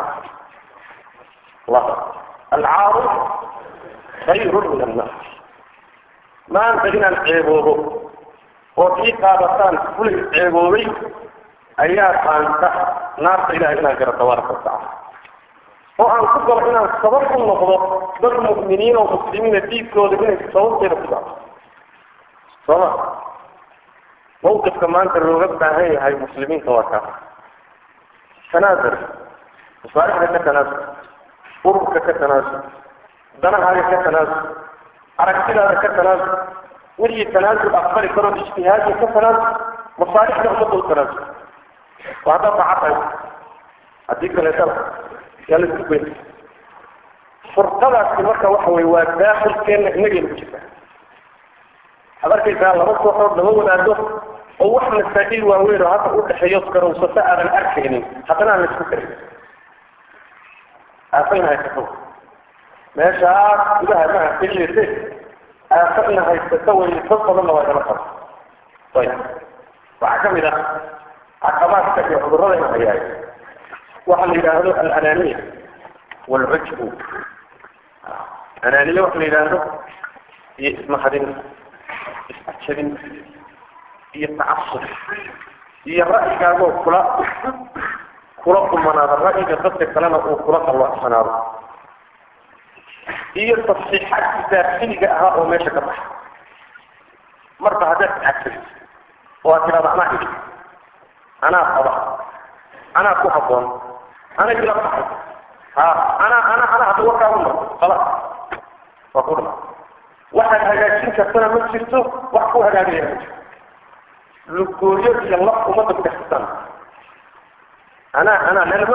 alcaaru khayrun min annaar maanta inaan ceeboobo oo ii qaadataan fulay ceeboobay ayaa qaanta naarta ilahay inaan garo tabaaraka watacala oo aan ku galo inaan sabab u noqdo dad mu'miniin oo muslimiina diidkooda inay sababteeda ku dhacdo sooma mawqifka maanta looga baahan yahay muslimiinta waa kaas tanaasur masaalixda ka tanaasur ururka ka tanaasur danahaaga ka tanaasur aragtidaada ka tanaasur wixii tanaasul aqbali karo ijtihaadka ka tanaasur masaalixda ummadda u tanaasur waa haddaad daca tahay haddii kaleetana yaa laisku goyn furqadaasi marka waxa weye waa daakhilkeenna inagayna ku jirta waxaad arkaysaa laba kooxood lama wadaado oo wax masaa'il waaweyn oo hadda udhexeeyo garowsato aadan arkaynin haddana aan laisku karin aafayna haysato meeshaas gudaha ma arkayese aafayna haysato way dad badanna waa igala qaba ayb waxaa kamid ah caqabaadka iyo cudurradayna hayaay waxa la yidhaahdo alananiya waalcujbu ananiya waxa la yidhaahdo iyo ismahadin isajabin iyo tacasub iyo ra'yigaagoo kula kula kumanaado ra'yiga dadka kalena uu kula qalwacsanaado iyo tasxiixaadki daafiliga ahaa oo meesha ka baxa marba haddaad iscagsabiso oo aad tidhahda anaa idhi anaa qaba anaa ku habboon ana ila baxay ha anaa ana ana hadda warkaa u noqo khalas waa ku dhama waxaad hagaajin kartana ma jirto wax ku hagaagaya ma jirto lugooyo iyo laf ummadda ku dhexsatan anaa anaa nalama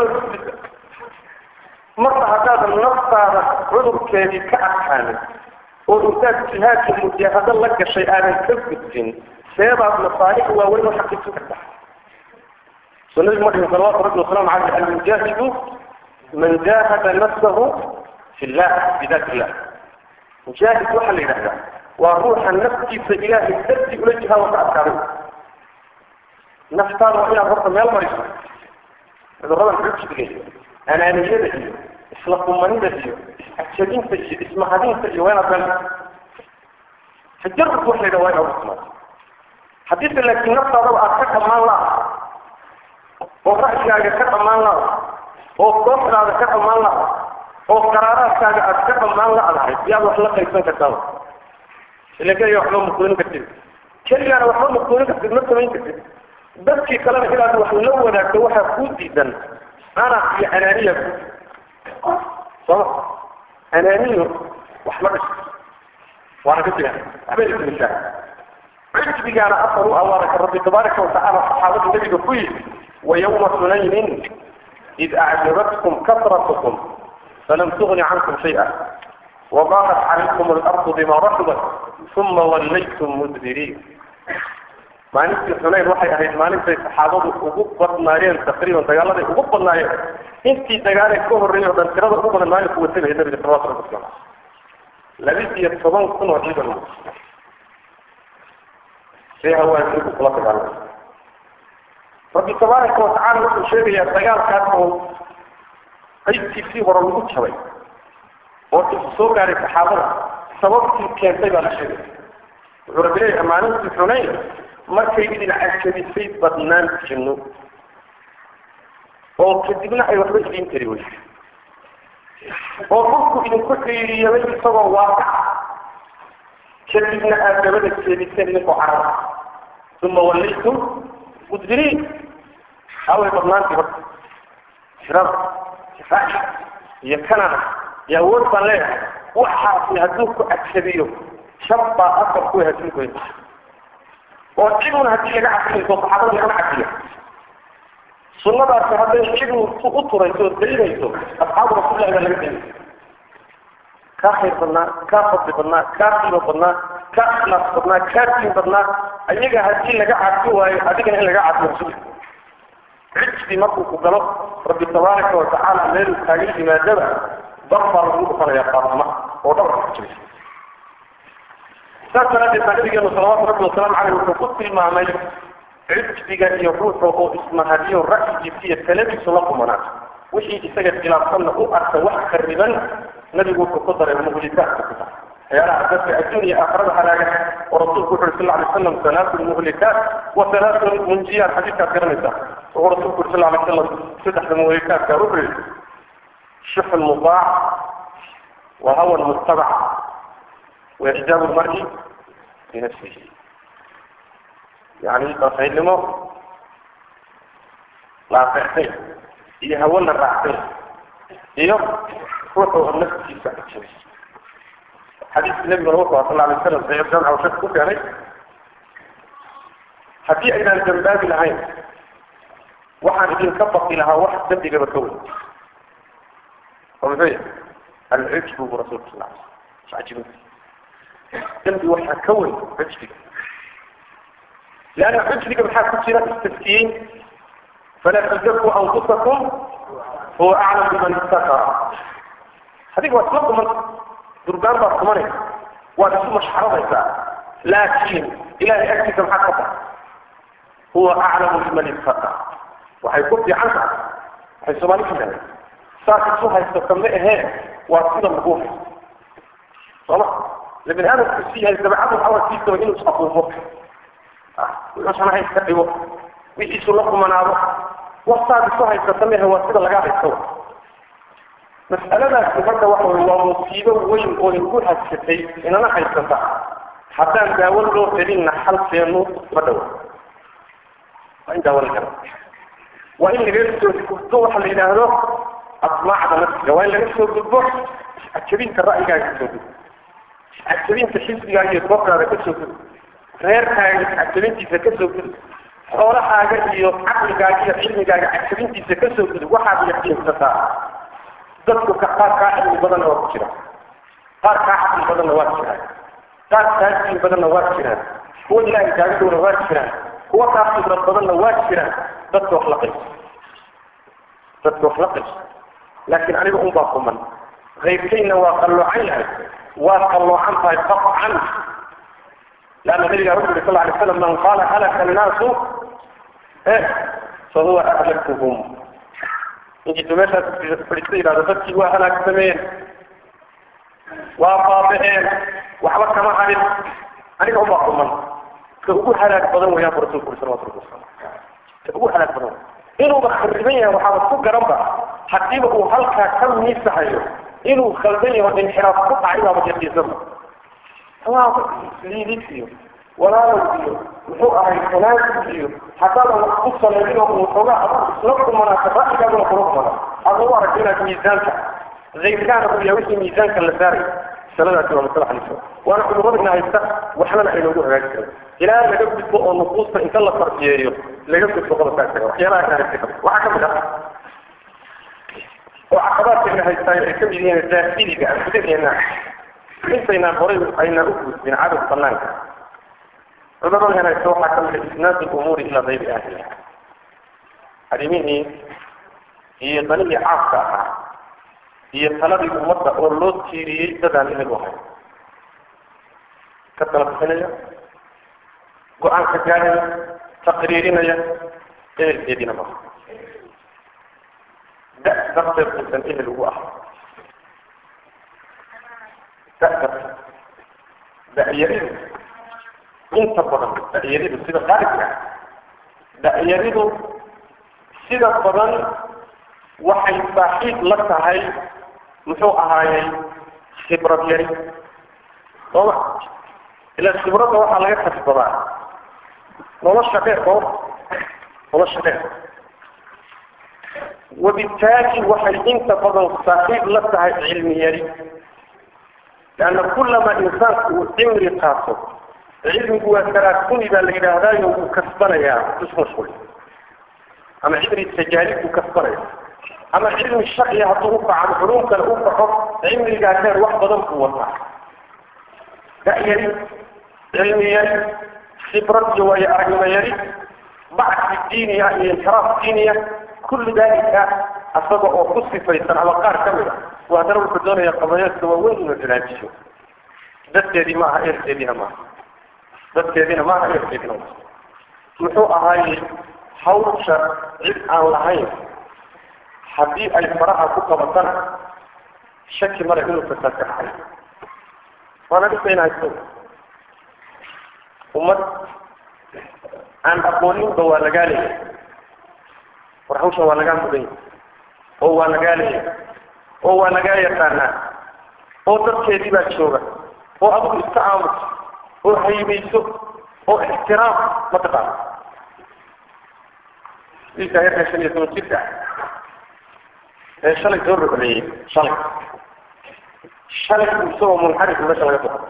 marba haddaadan naftaada cudurkeedii ka adkaanin oo intaad jihaadka mujaahado la gashay aadan ka gudbin seebaad masaalix waaweyn u xaqiijin kartaa so nabigu ma dhihin salawatu rabbi wasalaamu caleyh almujaahidu man jaahada nafsahu fi llah bidat illah mujaahid waxaa la yidhahdaa waa ruuxa naftiisa ilaahay dartii ula jihaado ka adkaaday naftaada waa inaad horta meel mariso cuduradan xujbiga iyo anaaniyada iyo isla kumanida iyo iscajabinta iyo ismahadinta iyo waa inaad meel tajarub wax la yidhaha waa inaad usmaado haddiise laakiin naftaadaba aad ka dhammaan laha oo ra'yigaaga ka dhammaan laha oo kooxdaada ka dhammaan laha oo qaraaraadkaaga aad ka dhammaan la-dahay yaad wax la qaybsan kartaaba ila keliya waxba maquulin kartid keligaana waxba maquulin kartid ma samayn kartid dadkii kalena inaad wax la wadaagto waxaa kuu diidan ana iyo anaaniya soma anaaniyo wax ma dhiso waana ka jira waxba ismishaa cujbigaana asal u awaaraka rabbi tabaaraka watacaala saxaabada nabiga ku yidhi ويوم حنين إذ أعجبتكم كثرتكم فلم تغن عنكم شيئا وضاقت عليكم الأرض بما رحبت ثم وليتم مدبرين maalintii xunayn waxay ahayd maalintay saxaabadu ugu badnaayeen taqriiban dagaaladii ugu badnaayeen intii dagaalee ka horreeyay oo dhan tirada ugu badan maalinku watagaya nabiga salawatu rabbi wasalam labis iyo toban kun oo ciidan see hawaasigu kula dagaalamay rabbi tabaaraka watacala wuxuu sheegayaa dagaalkaas oo qaybtiisii hore lagu jabay oo isu soo gaaray saxaabada sababtii keentay baa la sheegaya wuxuu rabbi leeyahay maalintii xunayn markay idin cajabisay badnaan jinno oo kadibna ay waxba idiin tari weyse oo dhulku idinku xiiriyabay isagoo waaqaca kadibna aad dabada jeediseen idinkoo carara uma wallaytum mudbiriin haway badnaantii marka firada raaci iyo kanada iyo awood baan leeyahay waxaasi hadduu ku adkabiyo shab baa afar ku hasin goyn oo ciduna haddii laga cadfinayso saxaabada lagama cadfiya sunnadaasi hadday cidu u turayso oo daynayso asxaabu rasuulillahi baa laga daynay kaa khayr badnaa kaa fadli badnaa kaa qiimo badnaa kaa ikhlaas badnaa kaa diin badnaa ayaga haddii laga cadfi waayo adigana in laga cadfiyo rasuulka cijdi markuu ku galo rabbi tabaaraka watacaala meeluu kaaga yimaadaba dar baa lagu dhufanayaa qaadama oo dhabarka ku jiraysa saas daraaddeed baa nabigeenu salawaatu rabbi wasalaamu caleyh wuxuu ku tilmaamay cijdiga iyo ruuxa oo ismahadiyo ra'yigiisa iyo taladiisu la kumanaato wixii isaga khilaafsanna u arka wax kariban nabigu wuxuu ku daray muhlikaadka ku daray waxyaalaha dadka adduun iyo aakhirada halaaga oo rasuulku wuxu uri sal lla alay slam salaatu muhlikaat wa salaatu munjiyaat xadiidkaad garanaysaa wuxuu rasuulku uri sal lla alay slam saddexda muhlikaadka wuxuu yihi shixu lmutaac wa hawa lmuttabac wa ixjaabu lmar'i binafsihi yani dafaynimo la adeectay iyo hawo la raactay iyo ruuxu oo naftiisa jiray xadiiska nabiguna wuxuu aha sal alay slam saxiix jamca uu shak ku keenay haddii aynaan dambaabi lahayn waxaan idinka baqi lahaa wax dembigaba ka weyn oo muxuu yahay alcujbu bu rasulka sal alay slam ajibin dembi waxaa ka weyn cujbiga leanna cujbiga maxaa ku jira istaskiyin falaa tuzakuu anfusakum huwa aclam biman ittaqa adiga waa isla duman durbaan baad dumanaysa waad isu mashxaradaysaa laakiin ilahay agtiisa maxaa ka tahay huwa aclamu biman ittaqa waxay ku fiican tahay waxay soomaali ku dhahay saas isu haysata ma ahee waa sida lagu haysto sooma le bini aadamku si yahay dabacadu awarkiisaba inuu isafuufo wuxuusan hays ka dhigo wixiisu la kumanaado waktaad isu haysata ma ahe waa sida lagaa haysto mas'aladaasi marka waxa wey waa musiibo weyn oo igu hadsatay inana haysata haddaan daawo loo helinna xalkeenu ma dhawo waa in daawo la helo waa in laga soo gudbo waxa la yidhaahdo asmaacda nafsiga waa in laga soo gudbo ajabinta ra'yigaaga kasoo gudbo ajabinta xisbigaaga iyo kooxdaada kasoo gudbo reerkaaga ajabintiisa kasoo gudbo xoolahaaga iyo caqligaaga iyo cilmigaaga ajabintiisa kasoo gudub waxaad yaqiinsataa dadku ka qaar kaa cilmi badanna waa ku jira qaar kaa caqli badanna waa jiraan qaar kaa diin badanna waa jiraan kuwa ilaahay kaaga dhowna waa jiraan kuwa kaa khibrad badanna waa jiraan dadka wax la qayso dadka wax la qayso laakiin aniga un baa kuman kayrkayna waa qalloocan yahay waa qalloocan tahay qafcan لأن النبي صلى الله عليه وسلم من قال هلك الناس إيه فهو أهلكهم إنجي تمشى فلسطين هذا فتي وهلك سمين وقاطعين وحبك كما حالي أنا هم أقوم كأقول هلاك بدن ويا برسول كل سنة وطرق كأقول هلاك بدن إنه بخربية وحابة فوق رمضة حتى هلك كم نيسا إنه خلبية والانحراف قطع إلى مجدي زمن liidisiyo walaalowdiyo muxuu ahay kanaasiyo haddaadan wax ku salaynin oo waxoogaa adag isla kumanaata ra'yigaaguna kula kumana aad lagu aragto inaad miisaanka zaydkaana uu yahay wixii miisaanka la saaray masaladaasi waa masala xaliso waana cudurradina haysta waxnana aynoogu hagaagi karin ilaa laga gudbo oo nufuusta inta la fardiyeeyo laga gudbo qodobkaa isaga waxyaalaha ka haysta waxaa ka mid ah oo caqabaadkeena haystaa ay ka mid yihiin daahiliga anfudadeena intaynaan horay aynaan u gudbin cadad banaanka cudurada henaysa waxaa ka mid a isnaad lumuuri ilaa gayri ahliha arrimihii iyo danihii caafka ahaa iyo taladii ummadda oo loo tiiriyey dadaan ehel u ahayn ka tala bixinaya go-aan ka gaaraya taqriirinaya ehelkeediina maha da darteed uusan ehel ugu ahay da'da da'yaridu inta badan da'yaridu sida qaalibka da'yaridu sida badan waxay saaxiib la tahay muxuu ahaayey khibrad yari sooma ila khibradda waxaa laga kasbadaa nolosha dheer oo nolosha dheer وبالتالي waxay inta badan saaxiib la tahay cilmi yari لأن كلما إنسان عمري قاصر علمي هو تراكمي بقى اللي هذا وكسبنا يا اسمه شوي أما علم التجارب وكسبنا أما علم الشرعي هتوقع عن علوم كان أوقع علمي قاعدين واحد ضم قوة لا يري علمي يري خبرة ويا أرجم يري بعد الدين يعني انحراف الدينية كل ذلك أصبح أخص فيصل على قار كاملة وهذا هو الدنيا قضايا سواوين من الجناجشو dadkeedii maaha eerkeediina maaha dadkeediina maaha eerkeediina maaha muxuu ahaayey hawsha cid aan lahayn haddii ay faraha ku qabatana shaki male inuu fasaad ka dhacay waana dhisayna haysto ummad aan aqooninba waa lagaa leeyahay war hawshan waa lagaa mudan yahay oo waa lagaa leeyahay oo waa lagaa yaqaanaa oo dadkeedii baa jooga oo adigu iska aamuso oo haybayso oo ixtiraam mataqaana wiilka yarka shan iyo toban jirka ee shalay soo rucleeyey shalay shalay isagoo munxarif meesha laga soo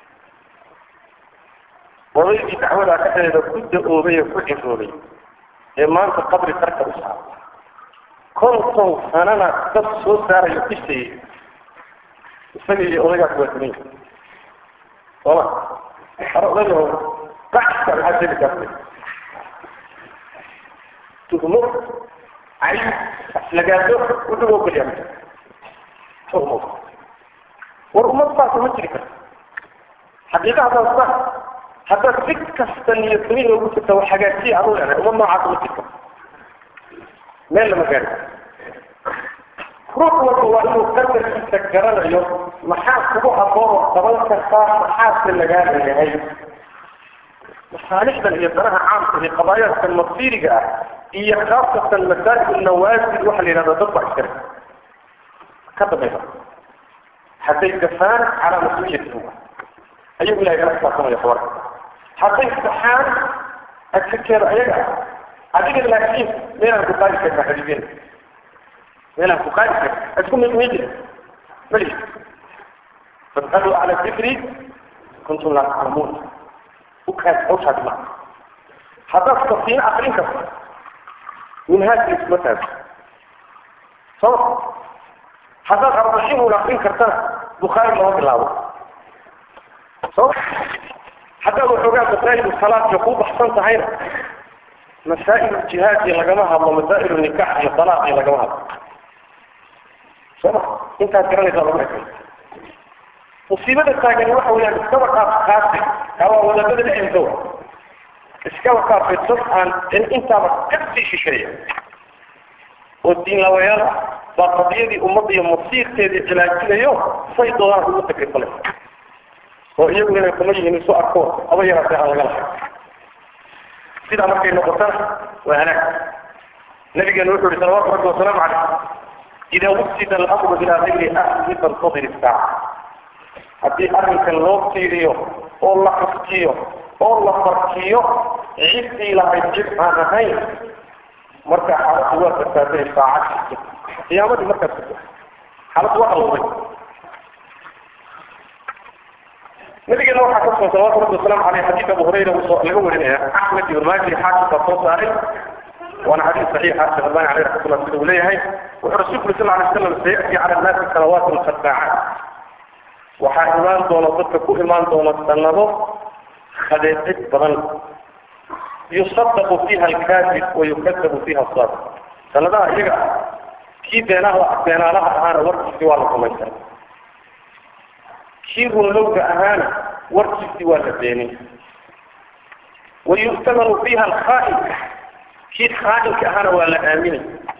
odaygii dacwadaa dhexdeeda ku da-oobay ee ku ciroobay ee maanta qabri qarka u saara konton sanana dad soo saarayo dhisayay isaga iyo odaygaas waa dumin sooma hore odayaho gaxka maxaa jeli kartay tuhmo cay lagaado wuxuu ogolyaa tuhmo war ummad saasa ma jiri karto xaqiiqa haddaad sa haddaad si kasta niyadsamin ugu jirta wax hagaajiya anu leedahay ummad noocaasa ma jirto meel lama gaari ruux walba waa inuu qadarkiisa garanayo maxaa kugu aboonoo qaban kartaa maxaase lagaa leeyahay masaalixdan iyo danaha caamka iyo qabaayaadkan masiiriga ah iyo khaasatan masaa'il nawaasil waxa la yidhahda dad baa iskale ka dambaysa hadday gafaan calaa mas-uuliyati ayuu ilahay kala xisaabtamaya tabarka hadday saxaan adkakeeda ayaga adiga laakiin meelaan ku qaadi karna xadiideen meelaan ku qaadi karna isku mimidi mali fasaluu cala dikri kuntum laa taclamuun ukaas hawshaas ma haddaad safiino akrin karto minhaajka iskuma taago soo haddaad arbaxinuun akrin kartana bukhaari lama bilaabo soo haddaad waxoogaa masaa'il salaadka kuu baxsan tahayna masaa'il jihaadki lagama hadlo masaa'il nikax iyo talaaqi lagama hadlo sooma intaad garanaysaa lagu ekay musiibada taagani waxa weeyaan iskaba qaaf qaasi kawaa wadadada dhexdeeda iskaba qaafay dad aan intaaba kasii shisheeya oo diinlawayaal ah baa qadiyadii ummadda iyo masiirkeedii cilaajinayo say doodaan ugu takrifalay oo iyagu inay kuma yihiin isu arko aba yaraatee aan laga lahay sidaa markay noqotana waa halaag nabigeenu wuxuu yihi salawaatu rabbi wasalaamu caleyh idaa wusida alamru ilaa gayri ahlihi fantadir isaaca haddii arrinkan loo tiiriyo oo la xuskiyo oo la farkiyo ciddii lahayd cid aan ahayn markaa xaaladdu waa fasaaday saacad qiyaamadii markaas xaaladdu waa qalowday nabigeena waxaa ka sugan salawatu rabbi wasalaamu caleyh xadiid abu hurayra laga warinaya axmed ibn maaji xaakim baa soo saaray waana xadiid saxiixa sheekh albani caleyh raxmatullah sida uu leeyahay wuxuu rasuulku sal alay slam sayati cala annaasi sanawaatun khadaacaat waxaa imaan doona dadka ku imaan doona sanado khadeecid badan yusadaqu fiiha alkaafir wa yukadabu fiiha asaadiq sanadaha iyaga ah kii beenaha beenaalaha ahaana warkiisii waa la rumaysan kii runlowga ahaana warkiisii waa la beenin wa yu'tamanu fiiha alkhaa'in kii khaa'inka ahaana waa la aaminay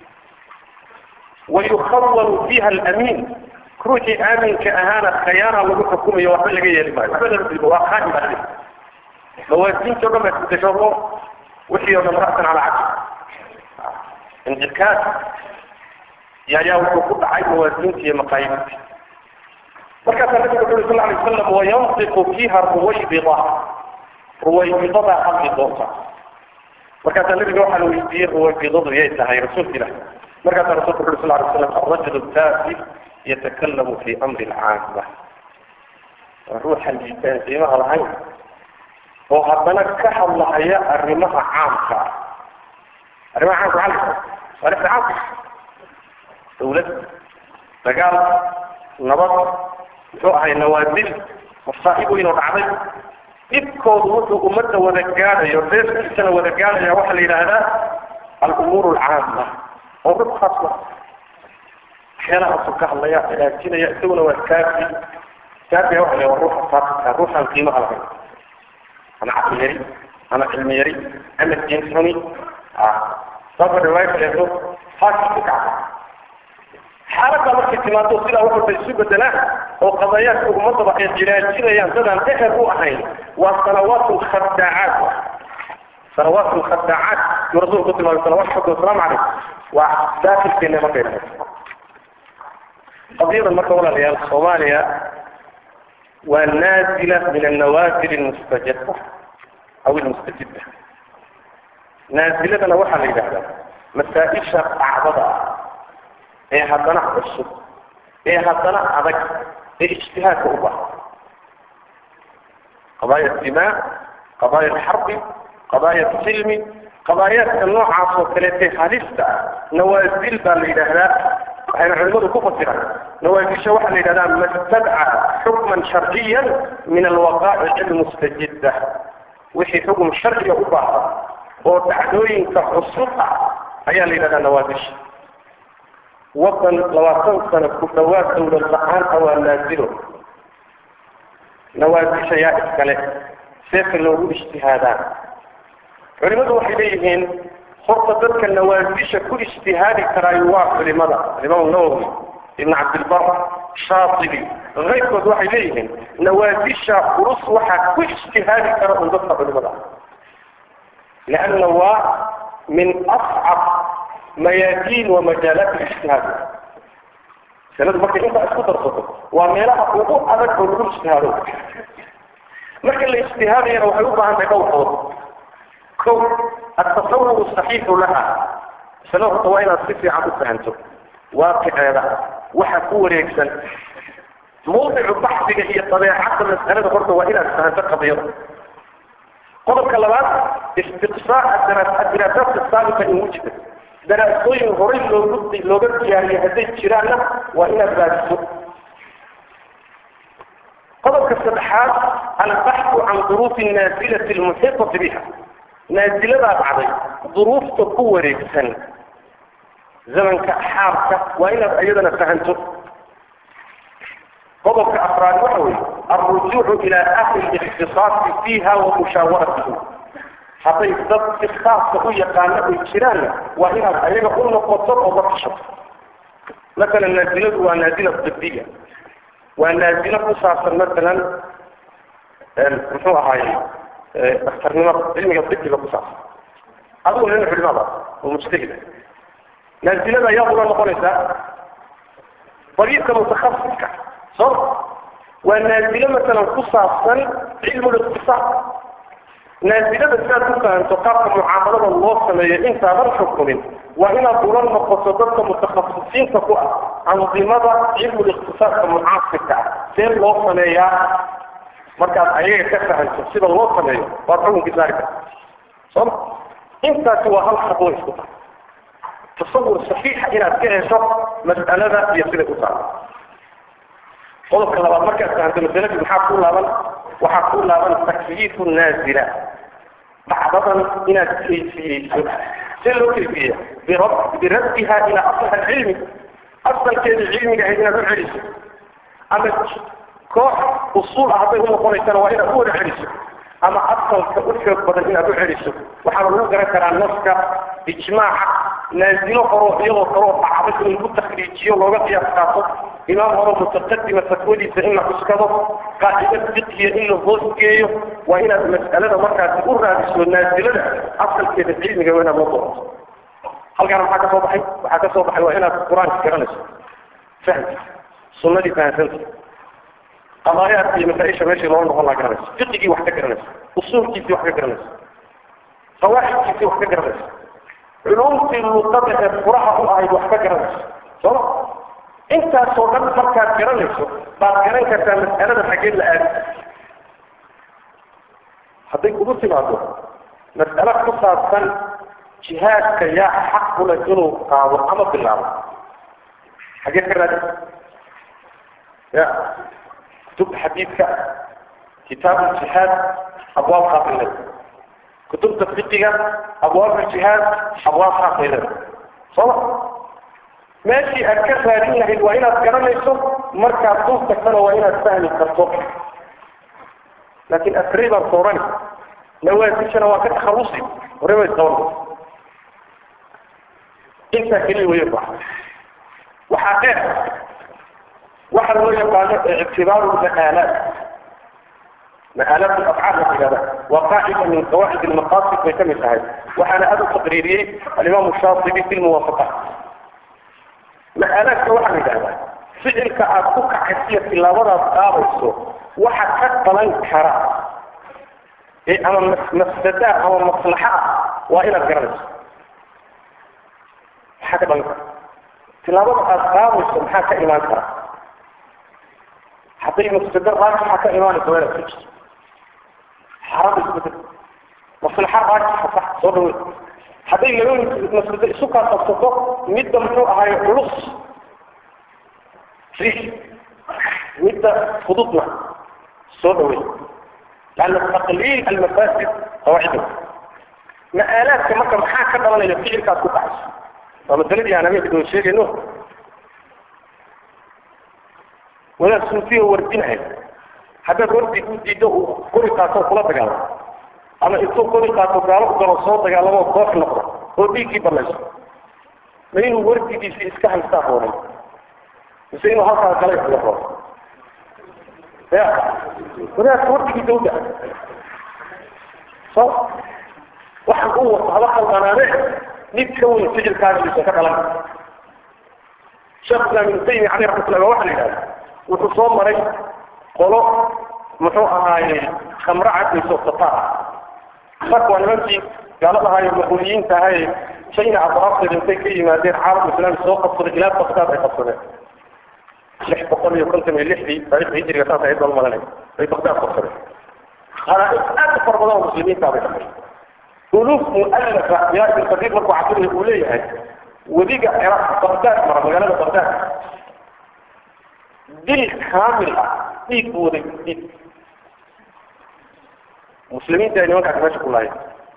wa yukhawanu fiiha alamiin ruuxii aaminka ahaana khayaana lagu xukumayo waxba laga yeeli maayo waxba laga dibo waa khaa'in baa laga mawaasiinta o dhan baa isbedesho wixii oo dhan ra'san calaa cabdi injirkaas yaayaa wuxuu ku dhacay mawaasiinta iyo maqaayidta markaasaa nabigu wuxu uri sal alay wasalam wayantiqu fiiha ruwaybida ruwaybidadaa hadli doonta markaasaa nabiga waxaa la weydiiyey ruwafidadu yay tahay rasuulka ilah markaasaa rasulku wuxu sal ly slam alrajul taafi yatakalamu fi amri lcaama waa ruuxa liitaan qiimaha lahayn oo haddana ka hadlahaya arrimaha caamka ah arrimaha caamka maxaa la masaalixda caamka dawlad dagaal nabad muxuu ahay nawaadil masaa'ib weyn oo dhacday dhibkoodu wuxuu ummadda wada gaadhayo reerkiisana wada gaadhaya waxaa la yidhaahdaa alumuur alcaama oo ruux khaas ma waxyaalahaasuu ka hadlaya hagaajinaya isaguna waa kaafi kaafiga waxa la waa ruuxa faasika ruuxaan qiimaha lahayn ama caqli yari ama cilmi yari ama diin xuni saasa riwaaya kaleeto faasik ku kacda xaaladda markay timaado sidaa wax walba isu bedelaan oo qadayaadka ummadaba ay jiraajinayaan dadaan ehel u ahayn waa sanawaat lkhadaacaat sanawaat lkhadaacaat yuu rasuulku ku tilmaamay salawatu rabbi wasalaamu calayh waa daakilkeena markay dhahay qadiyadan marka walaalayaal soomaaliya waa naazila min annawaazil almustajaba aw almustajida naaziladana waxaa la yidhahdaa masaa-isha dhacdada ah ee haddana cusub ee haddana adag ee ijtihaadka u baha qadaaya dimaa qadaaya alxarbi qadaaya silmi qadaayaadka noocaas oo kaleetee halista ah nawaazil baa la yidhaahdaa waxayna culimadu ku fasiraan nawaazisha waxaa la yidhahdaa mastadca xukman sharciyan min alwaqaa'ic almustajida wixii xukm sharciga u baahda oo dhacdooyinka cusub ah ayaa la yidhahdaa nawaazisha wadan labaatan sano ku dhawaad dawlad la-aan ah waa naazilo nawaazisha yaa iskale seeka loogu ijtihaadaan culimadu waxay leeyihiin horta dadka nawaazisha ku ijtihaadi karaayo waa culimada imaam nawowi ibn cabdilbar shaatibi kayrkood waxay leeyihiin nawaazisha culus waxaa ku ijtihaadi kara un dadka culimada lianna waa min ascab mayaadiin wa majaalaat lijtihaad masaladu markay intaa isku darsato waa meelaha ugu adag oo lagu ijtihaado marka la ijtihaadayana waxay u baahan tahay dhowr qodob kow atasawur saxiixu laha masalada horta waa inaad si fiican u fahanto waaqiceeda waxa ku wareegsan mawdicu baxsiga iyo dabeecadda mas'alada horta waa inaad fahanto qadiyada qodobka labaad istiqsaac adiraasaadka saabita in wujida daraasooyin horay loogu looga diyaariyay hadday jiraanna waa inaad raadiso qodobka saddexaad albaxu can duruufi naazilati almuxiitati biha naaziladaa dhacday duruufta ku wareegsan zamanka xaarka waa inaad iyadana fahanto qodobka afraad waxa weeye alrujuucu ilaa ahli likhtisaasi fiiha wa mushaawaratihim hadday dad si khaaska u yaqaano ay jiraanna waa inaad ayaga u noqoto oo la tashato masalan naaziladu waa naazila dibiya waa naazilo ku saabsan masalan muxuu ahaaye daktarnimada cilmiga dibiga ku saabsan adigu nin culimada oo mujtahida naazilada ayaa ula noqonaysaa dariiqa mutakhasiska soo waa naazilo masalan ku saabsan cilmu liqtisaad naazilada sidaad ku fahanto qaabka mucaamalada loo sameeyo intaadan xukumin waa inaad ula noqoto dadka mutakhasisiinta ku ah andimada cilmu liqtisaadka mucaasirka ah see loo sameeyaa markaad ayaga ka fahanto sida loo sameeyo waad xukunkii saari karta sooma intaasi waa hal khadwo isku tahay tasawur saxiixa inaad ka hesho mas'alada iyo siday u taalo qodobka labaad markaad fahanto masaladii maxaa ku laaban waxaa ku laaban takyiifu naazila dhacdadan inaad kayfiyeyso see loo kayfiyeya biraddiha ilaa asli alcilmi asalkeedii cilmiga ahayd inaad u celiso ama koox usuul ah hadday unoqonaysana waa inaad u wada celiso ama asalka u xoog badan inaad u celiso waxaana lagu garan karaa naska ijmaaca naazilo horoo iyadoo kaloo dhacday in lagu takriijiyo looga qiyaas qaato imaam horo mutaqadima fatwadiisa in la cuskado qaacida fiqhiya in la hoos geeyo waa inaad mas'alada markaasi u raadiso naazilada asalkeeda cilmiga waa inaad la doorato halkaana maxaa ka soo baxay waxaa ka soo baxay waa inaad qur-aanka garanayso fahamka sunnadii fahamsanta qadaayaadka iyo masaa-isha meeshii loo noqon laa garanayso fiqigii wax ka garanayso usuulkiisii wax ka garanayso qawaaxidkiisii wax ka garanayso culumtii luqada ee furaha u ahayd wax ka garanayso sooma intaasoo dhan markaad garanayso baad garan kartaa mas'alada xaggeed la aadi hadday kugu timaado mas'alo ku saabsan jihaadka yaa xaq u leh inuu qaado ama bilaabo xageed ka raadi ya kutubta xadiidka kitaab ljihaad abwaab qaaqilada kutubta fiqiga abwaab ljihaad abwaab qaaqilada sooma meeshii aad ka raadin lahayd waa inaad garanayso markaad dul tagtana waa inaad fahmi karto laakiin asri baan soorani nawaasishana waa ka takhalusi hore bay isqaban intaa keliya waya ba waxaa dheer waxaa loo yaqaano ictibaaru ma'aalaat ma'aalaat alafcaal la yidhahda waa qaacida min qawaacid almaqasid bay ka mid tahay waxaana aad u taqriiriyey alimaamu shaatibi fi lmuwaafaqaat ma'aalaadka waxaa la yidhahdaa ficilka aad ku kacaysiyo tilaabadaad qaadayso waxa ka dhalan kara ee ama mafsadaa ama maslaxa ah waa inaad garanayso maxaa ka dhalan kara tilaabada aad qaadayso maxaa ka imaan kara hadday mafsado raajixa ka imaanayso waa inaad fujiso xaram isbedel maslaxa raajixa sax soo dhawey hadday laba mafsado isu kaa qabsato midda muxuu ahaayo culus riix midda fududna soo dhawey لأن تقليل المفاسد قواعده مآلات كما كان حاجة كده ولا يفعل كاد كوكاس فمثلا دي أنا ميت دون شيء إنه ولا سنتيه وردينها هذا وردي ودي دو كل كاتو كلا تقال أنا إتو كل كاتو قالوا قالوا صوت قالوا ما كوف نقرأ وردي كي بلاش من وردي دي في إسكان استاهوني بس إنه هذا كلام يقول يا ولا تورتي دولة صح waxaan u wato haba qalqanaane mid ka weyn sijilkaagiisa ka dhalan sheekh islaam ibnu taymiya caleyh raxmatullah waxa la yidhahda wuxuu soo maray qolo muxuu ahaaye khamro cadayso tataar marka waa nimankii gaalada ahaaye maquuliyiinta ahaye china abraafteeda intay ka yimaadeen caalam islaami soo qabsaday ilaa bagdaad ay qabsadeen lix boqol iyo konton iyo lixdii taarikhda hijriga saas ahayd baan malanay bay bagdaad qabsadeen khalaa'iq aad u fara badan oo muslimiinta bay dhaqay ألوف مؤلفة يا ابن كثير مركو عقله الأولية وديك عراق بغداد مرة مجالة بغداد دي كاملة ديك وديك ديك مسلمين تاني وانك عكماش كلها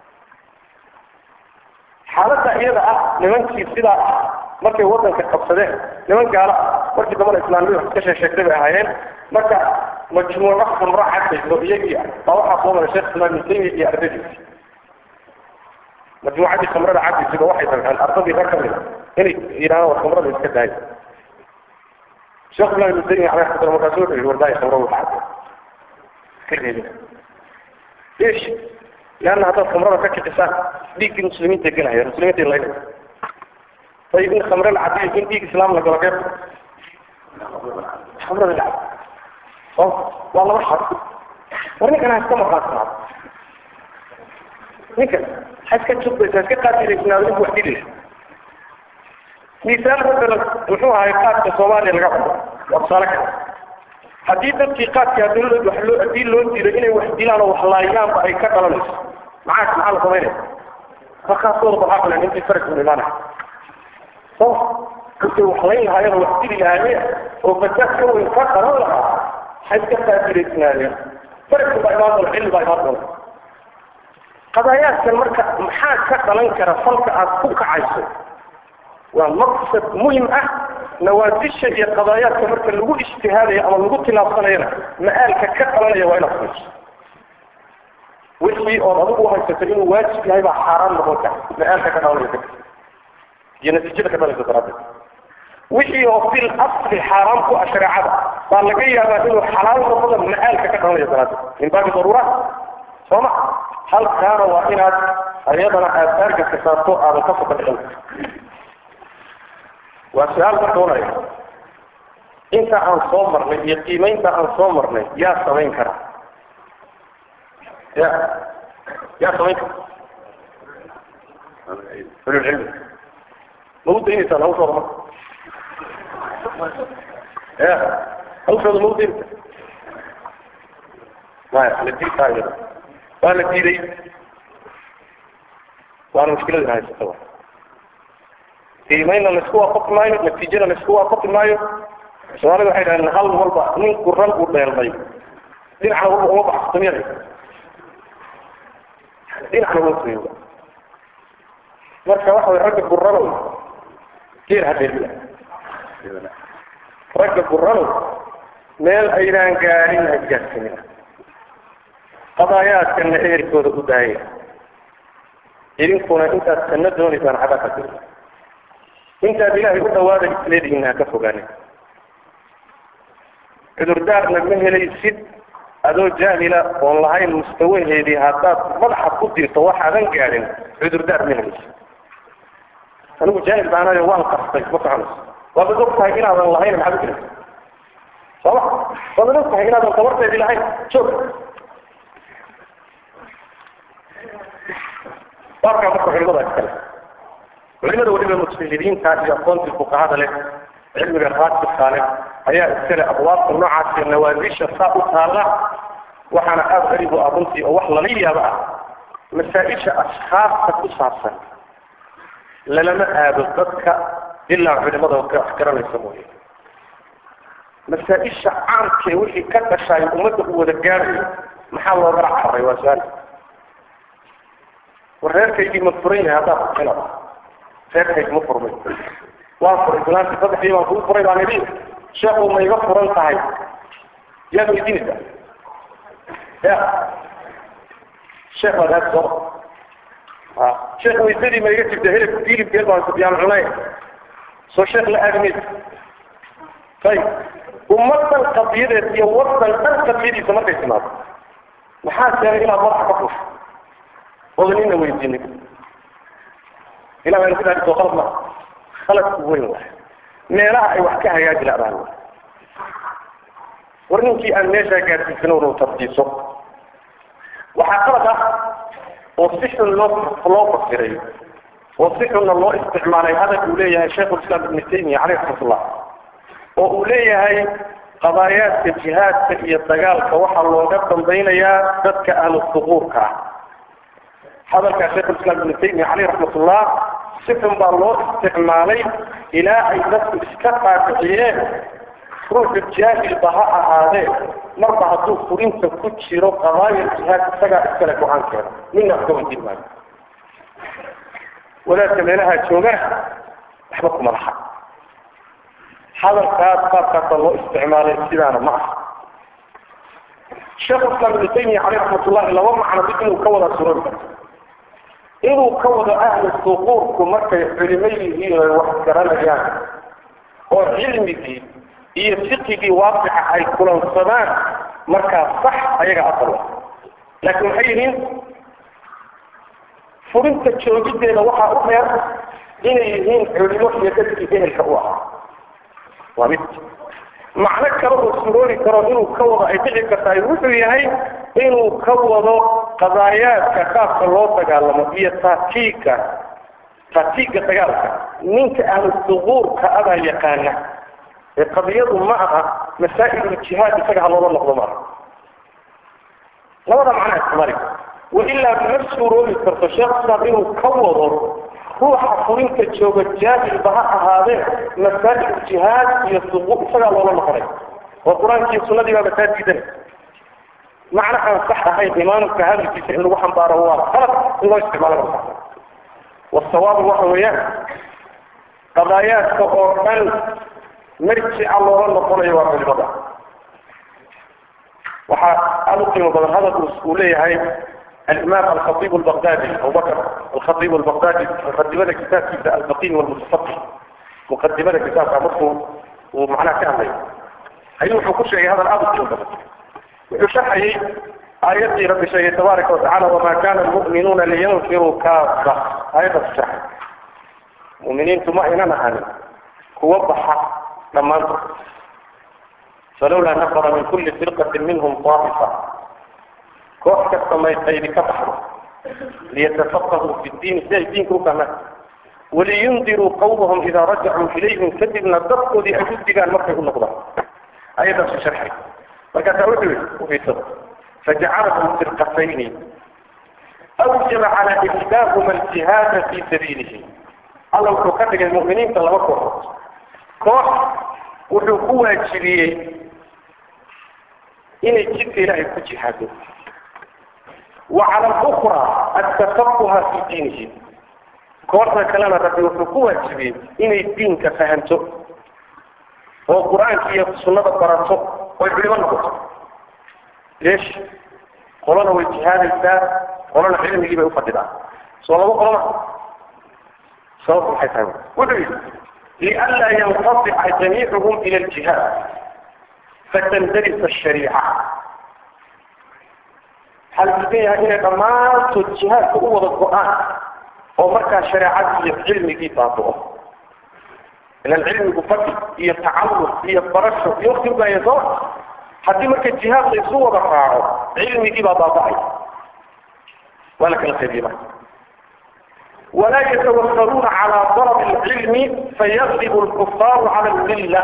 حالتها إيضا أه لمن سيدا markay wadanka qabsadeen niman gaala markii dambe islaamiyadu wax ka sheesheegtay bay ahaayeen marka majmuuco khamro cadayso iyagii baa waxaa soo maray sheekh islaam ibn taymiya iyo ardadiisi majmuucadii khamrada cadaysiba waxay damceen ardadii rag ka mida inay yidhahdaan war khamrada iska daayo sheekh islaam ibn taymiya caleyh raxmatullah markaasu wuxuu yidhi wardaaya khamrada waxa cadday iska reebina ايش لان هذا الخمره كتكسان ديك المسلمين تجنها المسلمين تلاقي طيب ان خمر العادية يكون ديك اسلام لك ولا كيف خمر العادية اه والله بحر ورني كان هستمر خاصة نيكا حسك تشوف بس حسك قاتل اسنا ولي وحدي ليش مثال مثلا وحوها يقات الصومالي القبض وابصالك haddii dadkii qaadkaa dawlad wax loo hadii loo diido inay wax dilaan oo wax laayaanba ay ka dhalanayso maxaa maxaa la samaynaya markaasooda waxaa filan intii farag u imaanaya so intay wax layn lahaayeen oo wax dili lahaayeen oo fasaad ka weyn ka dhalan lahaa waxay iska qaadilaysnaayeen faragku baa imaan doona xilli baa imaan doona qadaayaadkan marka maxaa ka dhalan kara falka aad ku kacayso waa maqsad muhim ah nawaadisha iyo qadaayaadka marka lagu ijtihaadayo ama lagu tilaabsanayana ma-aalka ka dhalanaya waa inaad fiirso wixii ood adigu uhaysato inuu waajib yahay baa xaaraan noqon kara ma-aalka ka dhalanaya dadka iyo natiijada ka dhalaysa daraaddeed wixii oo fil asli xaaraam ku ah shareecada baa laga yaabaa inuu xalaal noqdo ma-aalka ka dhalanaya daraaddeed min baabi daruuraat sooma halkaana waa inaad ayadana aad aargadka saarto aadan ka fadhicin waa su-aal marka unaya inta aan soo marnay iyo qiimaynta aan soo marnay yaa samayn kara ya yaa samayn kara ululcilmi ma u daynaysaan hawshooda marka ya hawshooda ma u daynaysa maya la diitaa iyada waa la diiday waana mushkiladina haysata wa qiimayna laisku waafaqi maayo natiijana laisku waafaqi maayo soomaalida waxay dhahdeen hal walba ninku ran u dheelmay dhinacna walba uma baxso samiyada dhinacna uma sameeyo marka waxa way ragga gurranow geer hadeelila ragga gurranow meel aynaan gaadhin hagaagsanina qadaayaadkana ehelkooda u daaya idinkuna intaad janno doonaysaan xagaa ka tiri intaad ilaahay u dhawaada isleedihiin ha ka fogaanin cudurdaarna ma helaysid adoo jaahila oon lahayn mustawaheedii haddaad madaxa ku dirto waxaadan gaadhin cudurdaar ma helaysid anigu jaahil baanayo waan qastay ma soconayso waabad og tahay inaadan lahayn maxaad u jiraysa sooma waabad og tahay inaadan tabarteedii lahayn joog baarkaa marka culimada iskale culimada weliba mujtahidiinta iyo aqoontii fuqahada leh cilmiga raasibka leh ayaa iskale abwaabta noocaas iyo nawaadisha saa u taalla waxaana aada qariib u ah runtii oo wax lala yaabo ah masaa-isha ashkaasta ku saabsan lalama aado dadka ilaa culimada wax garanaysa mooye masaa-isha caamkee wixii ka dhashaayo ummadda u wada gaarayo maxaa loogala carray waa su-aal war reerkaygii ma furan yahay haddaad kuxinad reerkaygi ma furmay waan furay fulaanti saddexdii baan kuu furay baan idhi sheekhu ma iga furan tahay yaad weydiinaysaa ya sheekh baad aad soo a sheekh waysadii ma iga jirta hilib hilibkeel baan yaan cunay soo sheekh la aadamaysa ayib ummadan qadiyadeed iyo wadan dhan qadiyadiisa markay timaado maxaa keenay inaad madaxa ka fusho oodan ina weydiinin ilah baynu ku dhahay soo qalad maa khaladku weyn waay meelaha ay wax ka hagaaji la-daan waay war ninkii aan meeshaa gaadsiisan unu tartiiso waxaa qalad ah oo si xun loo loo fasiray oo si xunna loo isticmaalay hadal uu leeyahay shaykhulislaam ibnu taymiya caleyh raxmatullah oo uu leeyahay qadaayaadka jihaadka iyo dagaalka waxaa looga dambaynayaa dadka ahlu suquurka ah hadalkaa shaykhulislaam ibnu taymiya caleyh raxmatullah si xun baa loo isticmaalay ilaa ay dadku iska qaadiciyeen ruuxu jaahilba ha ahaadee marba hadduu furinta ku jiro qadaaya jihaad isagaa iskale go-aankeeda mina wax ka weydiin maayo wadaadka meelaha joogana waxba kuma laha hadalkaas qaabkaasa loo isticmaalay sidaana ma aha sheekhu islaam ibnu taymiya caleyh raxmatullahi laba macno mid inuu ka wada suran karto inuu ka wado ahlu suquurku markay culimo yihiin oy wax garanayaan oo cilmigii iyo fiqigii waaqica ay kulansadaan markaa sax ayaga asal ah laakiin maxay yihiin furinta joogideeda waxaa u dheer inay yihiin culimo iyo dadkii ehelka u ahaa waa mid macno kale oo suroori karo inuu ka wado ay dhici kartahay wuxuu yahay inuu ka wado qadaayaadka qaabka loo dagaalamo iyo taatiigka taatiigga dagaalka ninka ahlu suquurka adaa yaqaana ee qadiyadu ma aha masaa'iluljihaad isaga ha loola noqdo maaha labada macnaa istimali wailaa ma suuroobi karto sheekh islaam inuu ka wado ruuxa furinta jooga jaahilba ha ahaadee masaa'iluljihaad iyo suquur isagaa loola noqonay oo qur-aankii sunnadii baaba taa diidan macno aan sax ahayn imaamka hadalkiisa in lagu xambaaro waa qalad in loo isticmaalo ma sax wasawaabu waxa weeyaan qadaayaadka oo dhan marjica loola noqonayo waa culimada waxaa aada u qiimo badan hadal uu leeyahay alimaam alkhatib albaqdadi abubakr alkhatib albaqdadi muqadimada kitaabkiisa albaqin walmutafaqih muqadimada kitaabka markuu uu macnaha ka hadlayo ayuu wuxuu ku sheegay hadal aada u qiimo badan wuxuu sharxayay aayaddii rabbi sheegay tabaaraka watacala wamaa kana almu'minuuna liyanfiruu kaafa aayaddaas sharxay mu'miniintu ma aynan ahanin kuwa baxa dhammaantood falawlaa nafara min kulli firqatin minhum طaa'ifa koox kasta may qaydi ka baxdo liyatafaqahuu fi ddiini si ay diinka u fahmaan waliyundiruu qawmahum idaa rajacuu ilayhim kadibna dadkoodii ay u digaan markay u noqdaan ayadaasu sharxay markaasaa wuxuu yihi ufiirsada fajacalahum firqatayni awjaba calaa ihdaahuma aljihaada fii sabiilihi alla wuxuu ka dhigay mu'miniinta laba kooxood koox wuxuu ku waajibiyey inay jidka ilaahay ku jihaado wa cala alukra atafaquha fi diinihi kooxda kalena rabbi wuxuu ku waajibiyey inay diinka fahanto oo qur-aanka iyo sunnada barato oy culimo noqoto leesh qolana way jihaadaysaa qolana cilmigii bay ufadhidaan soo laba qolona sababtu maxay tahay wuxuu yidhi lianlaa yanqasica jamiicuhum ila aljihaad fatandarisa ashariica waxaa la diidan yahay inay dhammaantood jihaadka u wada go-aan oo markaa shareecadii iyo cilmigii baabu'o ilan cilmigu fadhi iyo tacalluq iyo barasho iyo wakti ubaaya soo haddii marka jihaad la isu wada raaco cilmigii baa baaba'ay waa la kala qaybiyey marka walaa yatawakkaluuna calaa dalabi alcilmi fayaqlibu alkufaaru cala almilla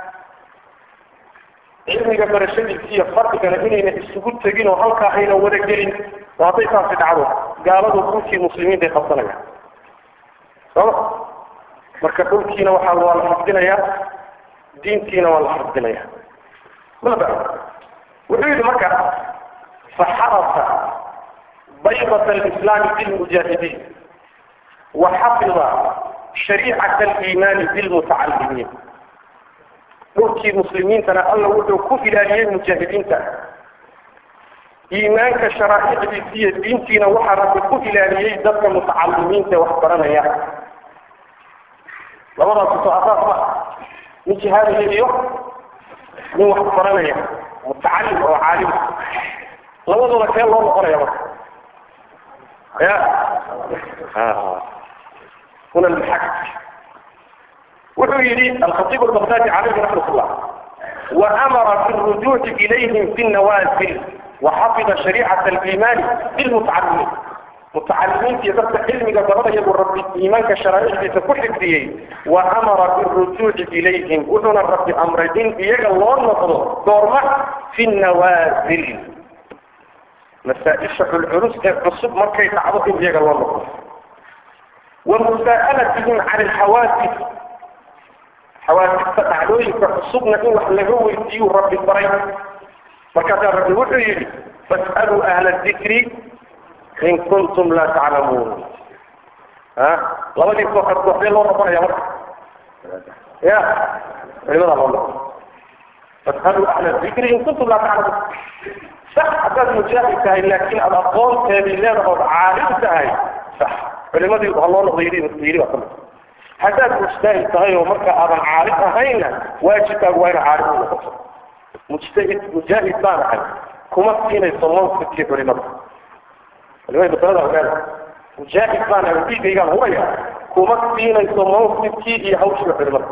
cilmiga barashadiisa iyo fardigana inayna isugu tegin oo halkaa ayna wada gelin oo hadday taasi dhacdo gaaladu dhulkii muslimiintay qabsanayaan sooma marka dhulkiina waxaa waa la xafdinayaa diintiina waa la xafdinaya maba wuxuu yidhi marka faxarasa baydat alislaami bilmujaahidiin waxafida shariicata aliimaani bilmutacalimiin dhulkii muslimiintana alla wuxuu ku ilaaliyey mujaahidiinta iimaanka sharaa'icdiisa iyo diintiina waxaa rabbi ku ilaaliyey dadka mutacalimiinta wax baranaya labadaas soo asaas ma nin jihaadaya iyo nin wax baranaya mutacalim oo caalim labadooda kee loo noqonaya marka ya huna almaxak wuxuu yidhi alkhatiib albaqdaadi calayhi raxmat ullah waamara birujuuci ilayhim fi nawazil waxafida shariicata aliimaani bilmutacalimiin mutacalimiinta iyo dadka cilmiga baranaya buu rabbi iimaanka sharaa'icdiisa ku xifdiyey wa amara birujuuci ilayhim wuxuuna rabbi amray in iyaga loo noqdo goorma fi nawaasil masaa-isha culculus ee cusub markay dhacdo in iyaga loo noqdo wa musaa'alatihim can alxawaadis xawaadista dhacdooyinka cusubna in wax laga weydiiyuu rabbi baray markaasaa rabbi wuxuu yidhi fas'aluu ahla dikri in kuntum laa taclamuun ha labadii kooxood kooxdee loo noqonaya marka ya culimadaa loo noqon fas'aluu ahla dikri in kuntum laa taclamuun sax haddaad mujaahid tahay laakiin aad aqoonteedii leedaha ood caalim tahay sax culimadii ha loo noqdo yidhi yidhi baa kamid haddaad mujtahid tahay oo marka aadan caalim ahayna waajibkaagu waa ina caalim u noqoto mujtahid mujaahid baan ahay kuma siinayso mawqifkii culimada culimada masalada ogaada mujaahid baan ahay dhiigaygaan huraya kuma siinayso mawqifkii iyo hawshii culimada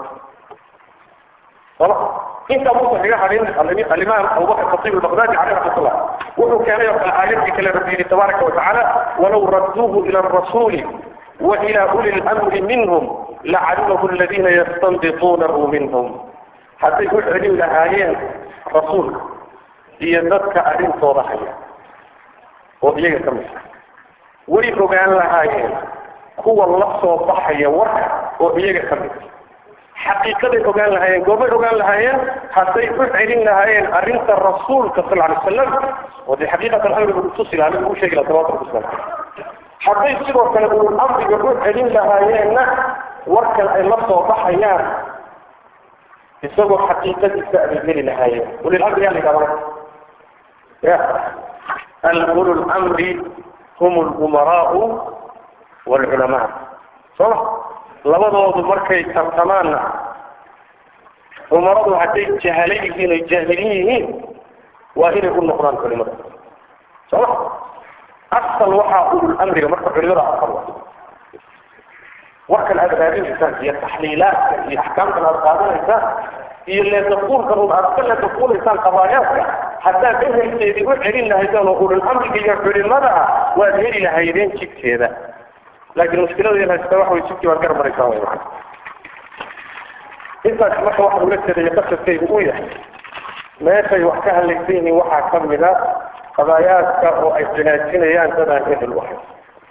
soma inta muusan kaga hadhin alimaam abubakr khatiib albaqdaadi caleyh raxmat ullah wuxuu keenay oo kale aayadkii kale rabbi yidhi tabaaraka watacaala walaw radduuhu ila arasuuli وإلى أولي الأمر منهم لعلمه الذين يستنبطونه منهم حتى يقول علم لآيين رسول يذكى أرين صورحية وإيجا كمسا ويقوغان لآيين هو الله صوبحية وركا وإيجا كمسا حقيقة يقوغان لآيين قوبي يقوغان لآيين حتى يقول علم لآيين أرين الرسول صلى الله عليه وسلم ودي حقيقة الأمر بالخصوص إلى أنه شيء إلى تواصل الإسلام hadday sidoo kale ulul amriga u celin lahaayeenna warkan ay la soo baxayaan isagoo xaqiiqadiisa ay geli lahaayeen ulul amri yaa la yidhahda ya alulu lamri hum lumaraau waalculamaa sooma labadoodu markay tartamaanna umaradu hadday jahalo yihiin oy jaahilin yihiin waa inay u noqdaan culimada sooma asal waxaa ulul amriga marka culimada asal wa warkan aad raadinaysaan iyo taxliilaadka iyo axkaamkan aad qaadanaysaan iyo leedafuulkan un aad ka leedafuulaysaan qabaayaadka haddaad ehelkeedii u celin lahaydaan oo ulul amriga iyo culimada ah waad heli lahaydeen jidkeeda laakiin mushkilada haysta waxa way jidkii baad gar maraysaa way macana intaas marka waxa ula jeedaya qasadkaygu uu yahay meeshay wax ka hadlaysan yihiin waxaa ka mida qadaayaadka oo ay cinaajinayaan dadaan ehel u ahayn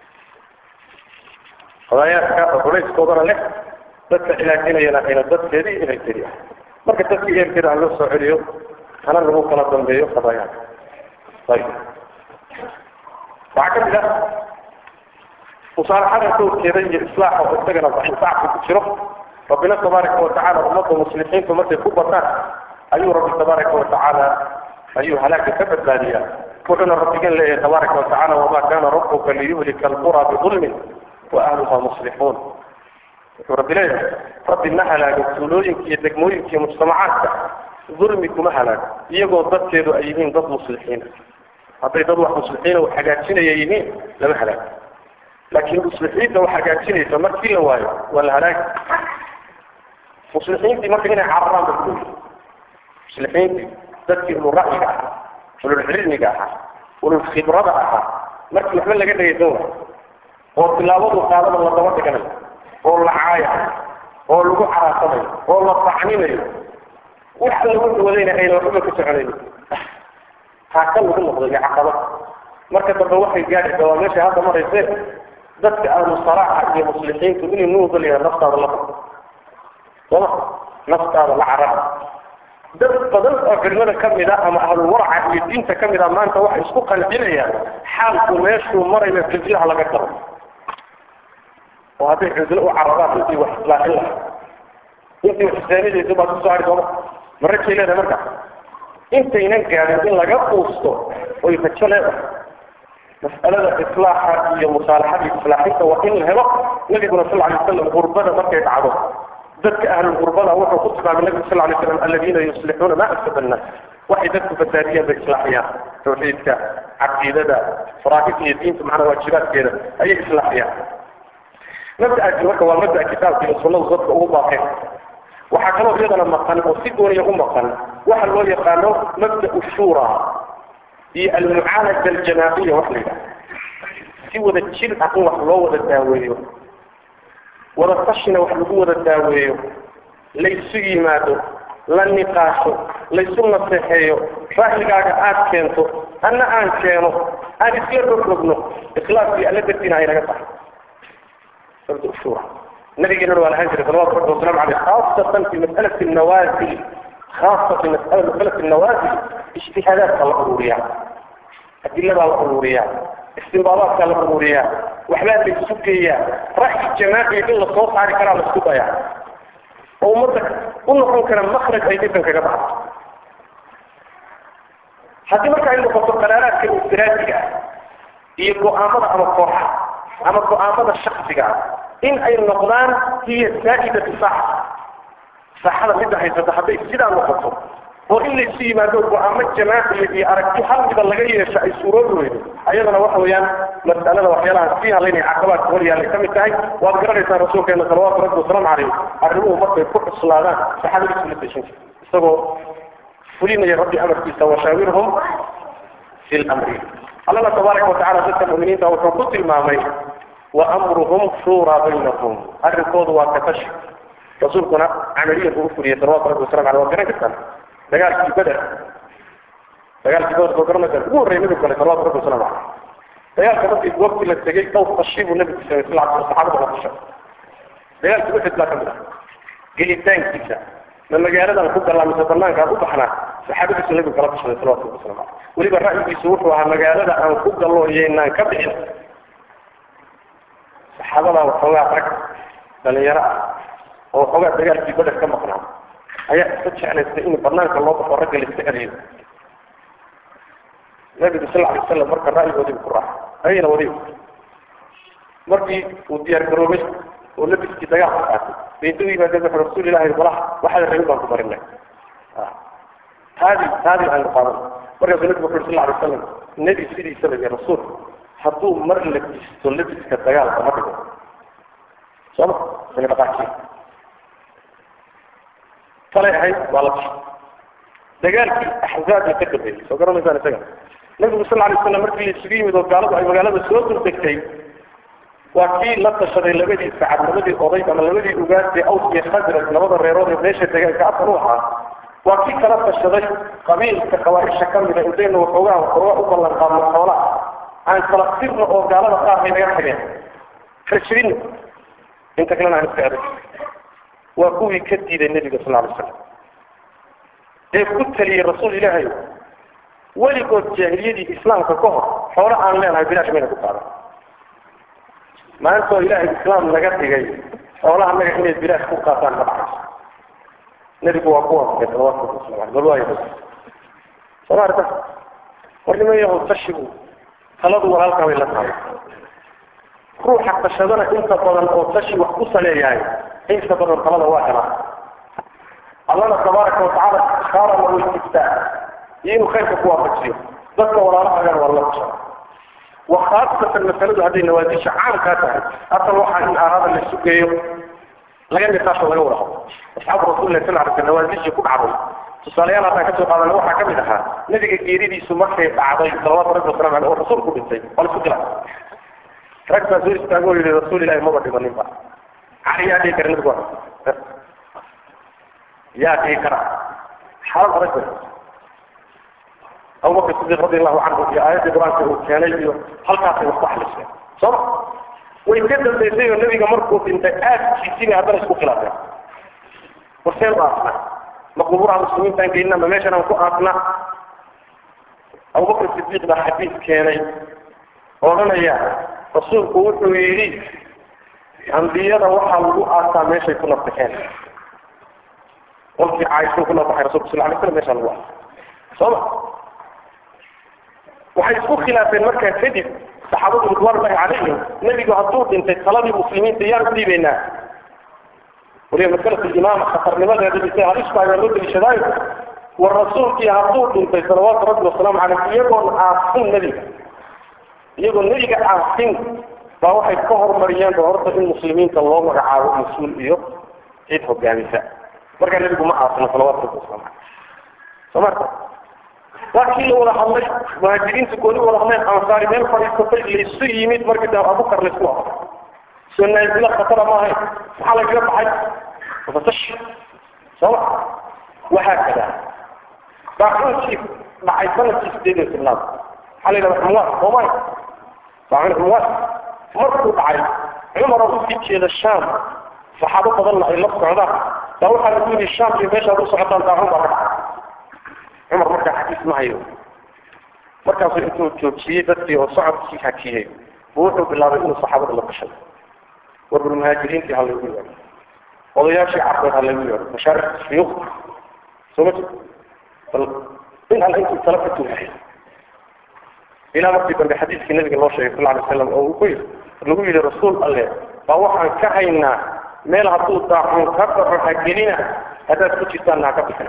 qadaayaadka oo culayskoodana leh dadka cilaajinayana ayna dadkeedii ehelkeedii ah marka dadkii ehelkeeda ha loo soo celiyo hana lagu kala dambeeyo qadaayaadka ayib waxaa ka mid ah musaalaxada sawkeeda iyo islaaxa oo isagana daxifacku ku jiro rabbina tabaaraka watacaala ummadda muslimiintu markay ku bataan ayuu rabbi tabaaraka watacaala ayuu halaaga ka badbaadiyaa wuxuuna rabbigan leeyahay tabaaraka watacaala wamaa kana rabbuka liyuhlika alqura bidulmin wa ahluha muslixuun wuxuu rabbi leeyahay rabbi ma halaago tuulooyinka iyo degmooyinka iyo mujtamacaadka dulmi kuma halaago iyagoo dadkeedu ay yihiin dad muslixiina hadday dad wax muslixiina wax hagaajinaya yihiin lama halaago laakiin muslixiinta wax hagaajinaysa markii la waayo waa la halaagi muslixiintii marka inay cararaan ba kuyi muslixiintii dadkii ulul ra'yiga ahaa ulul cilmiga ahaa ulul khibrada ahaa markii waxba laga dhagaysan waayo oo tilaabadu qaadada la daba dhiganayo oo la caayayo oo lagu caraasanayo oo la tacninayo wax lagu dhawadayna ayna waxba ka soconaynin haaka lagu noqdo iyo caqabad marka dambe waxay gaadhi waa meesha hadda marayse dadka ahlu salaaxa iyo muslixiintu inay nuudalaya naftaada la bado sooma naftaada la carara dad badan oo culimada ka mid a ama ahlulwaraca iyo diinta ka mid a maanta waxay isku qancinayaan xaalku meeshuu marayo cizlaha laga galo oo hadday cizlo u cararaan intii wax islaaxin lahaa intii wax islaamidaysa baa kusoo hari sooma marajay leedahay marka intaynan gaadhin in laga quusto oy rajo leedahay mas'alada islaaxa iyo musaalaxada islaaxinta waa in la helo nabiguna sal alay wasalam gurbada markay dhacdo dadka ahlul gurbada wuxuu ku tilmaamay nabigu sal alay slam aladiina yuslixuuna ma afsada annaas waxay dadku badbaadiyaan bay islaaxiyaan tawxiidka caqiidada faraa'idka iyo diinta macnaa waajibaadkeeda ayay islaaxiyaan mabda'aasi marka waa mabda'a kitaabka iyo sunnadu dadka ugu baaqeen waxaa kaloo iyadana maqan oo si gooniya u maqan waxa loo yaqaano mabda'u shura iyo almucaalaja aljamaaciya wax la yidhaha si wada jir ah in wax loo wada daaweeyo wada tashina wax lagu wada daaweeyo laysu yimaado la niqaasho laysu naseexeeyo ra'yigaaga aad keento anna aan keeno aan isla rogrogno ikhlaaskii alla dartiina ay naga tahay mabda shura nabigeena waa lahaan jiray salawatu rabbi wasalaamu caleyh khaasatan fi mas'alati nawaasil خاصة في مسألة مسألة النوازل اجتهادات الأمورية أدلة الأمورية استنباطات الأمورية وحلات السكية رأي الجماعي إلا الصوت على كلام السكوبة يعني ومرتك قلنا قلنا كلام مخرج أي جدا كجماعة حتى ما كان يقول قرارات كالاستراتيجية هي المؤامرة أما الصوحة أما المؤامرة الشخصية إن أي النقدان هي السائدة صح saxada midda haysata hadday sidaa noqoto oo in laysu yimaado go-aamo jamaaciya iyo aragti hal mida laga yeesho ay suuroobi weydo ayadana waxa weeyaan mas'alada waxyaalaha sii hadlaynaya caqabaadka hor yaallay ka mid tahay waad garanaysaa rasuulkeena salawaatu rabbi wasalaamu caleyh arrimuhu markay ku cuslaadaan saxaabadiisu la deshin jir isagoo fulinaya rabbi amarkiisa washaawirhum fi lamri allana tabaaraka watacala dadka mu'miniinta wuxuu ku tilmaamay wa amruhum shuuraa baynahum arrinkoodu waa katashi rasuulkuna camaliya buu ufuriyey salawatu rabbi wasalam aleh waa garan kartaan dagaalkii beder dagaalkii beder soo garanaysaa ugu horreeyay nabigu galay salawatu rabbi wasalam aleh dagaalka markii goobtii la tegey dhowr tashi buu nabigu samey sal alay saxaabada la tashay dagaalkii uxid baa ka mid ah gelitaankiisa ma magaaladan ku galaa mise banaankaan u baxnaa saxaabadiisu nabigu kala tashaday salawatu rabbi wasalam aleh weliba ra'yigiisu wuxuu ahaa magaalada aan ku gallo iyaynaan ka bixin saxaabadaa waxoogaa rag dhalinyaro ah oo xoogaa dagaalkii beder ka maqnaa ayaa iska jeclaystay in banaanka loo baxo ragga la iska celiyo nabigu sal alay wasalam marka ra'yigoodii ku raacay ayayna wadi markii uu diyaar garoobay oo labiskii dagaalka qaatay baydu yimaadeen wuxuu rasuul ilahi malaha waxaad rabin baan ku barinay taadi taadi aan qaadan markaasuu nabigu wuxuu sal alay wasalam nebi sidiisaba iyo rasuul hadduu mar labisto labiska dagaalka ma dhigo sooma ina dhaqaajiya falay ahayd waa la tashay dagaalkii axzaabka ka dambeeyey soo garanaysaan isaga nabigu sal alay slam markii la isugu yimid oo gaaladu ay magaalada soo durdegtay waa kii la tashaday labadii sacad labadii oday ama labadii ugaasee aws iyo khasraj labada reerood ee meesha degaanka afar u ahaa waa kii kala tashaday qabiilka qabaaisha ka mida intaynu waxoogaa waxoogaa u ballan qaadno xoolaa aan kala sirno oo gaalada qaar bay naga tageen farjirino inta kalena aan iska adag waa kuwii ka diiday nebiga sal alay slam ee ku taliyey rasuul ilaahay weligood jaahiliyadii islaamka ka hor xoolo aan leenahay bilaash mayna ku qaadan maanta oo ilaahay islaam naga dhigay xoolaha naga inay bilaash ku qaataan ma dhacayso nebigu waa ku waafaqay salawaatu wasalaamu bal waayo soma arka war niman yahow tashigu taladu walaalkaa bay la tahay ruuxa tashadana inta badan oo tashi wax ku saleeyahay inta badan talada waa helaa allana tabaaraka watacaala ishaara lagu istiftaa iyo inuu khayrka ku waafajiyo dadka walaalahaagana waa la tashaa وخاصة المسألة هذه النوازيش عام كاتها أصلا واحد من أراد اللي السوقية لقد نتاشوا لقوا لهم أصحاب رسول الله صلى الله عليه وسلم النوازيش يكون عظيم تصاليان أتا كتب قال لوحة كمدها نبي كيريدي سمحي بعضي صلوات رب والسلام عليه الرسول كل شيء ولا سوق له ركز زوج تقول لرسول الله ما بدي من ينفع علي يا ديكر نقول يا ديكر حرام رجل أبو بكر الصديق رضي الله عنه في آيات إبراهيم كان يجي هل كان يصبح لسه صح ويكذب بيسير النبي مركو انت آت في سنة هذا اسمه خلافه وسير أصلا مقبور على المسلمين كان جينا ما ماشي أنا مكو أصلا أبو بكر الصديق ده حديث كان وغنى يا رسول قوته ويريد أنبياء وحا لغو آتا ماشي يكون ابتحان قلت عايشة كنا بحي رسول صلى الله عليه وسلم ماشي الله صح waxay isku khilaafeen markaa kadib saxaabadu ridwaanulahi calayhim nebigu hadduu dhintay taladii muslimiinta yaan u dhiibaynaa waliba masalatu imaama khatarnimadeeda bisay halistaagaa loo deliishadaayo war rasuulkii hadduu dhintay salawaatu rabbi wasalaamu caleyh iyagoon aasin nebiga iyagoo nebiga aasin baa waxay ka hormariyeen ba horta in muslimiinta loo magacaabo mas-uul iyo cid hogaamisa markaa nebigu ma aasino salawaatu rabbi wasalaamu caleyh soo marka waa kii la wada hadlay muhaajiriinta gooni wada hadleen ansaari meel fadhiisatay laysu yimid markii dambe abukar laysku waafaqay soo naazila khatara ma ahayn maxaa lagaga baxay wafatash sooma waxaa kada baacunkii dhacay sanadkii sideed iyo tobnaad maxaa la yidhahda xumwaas soomay baacun xumwaas markuu dhacay cumara usii jeeda shaam saxaabo badanna ay la socdaan baa waxaa lagu yidhi shaam iyo meeshaad u socotaan baacun baa ka dhacay cumar markaa xadiis ma hayo markaasuu intuu joojiyey dadkii oo socodkii hakiyey buu wuxuu bilaabay inuu saxaabada la tashay warbal muhaajiriintii ha laygu yeero odayaashii carbeed ha laygu yeero mashaarikta shuyuukhda soo ma jir bal in alla intuu tala ka tuuhay ilaa markii dambe xadiiskii nabiga loo sheegay sal alay slam oo uu ku yidhi lagu yidhi rasuul alle baa waxaan ka haynaa meel hadduu daacuun ka dhaco ha gelina haddaad ku jirtaanna ha ka bixina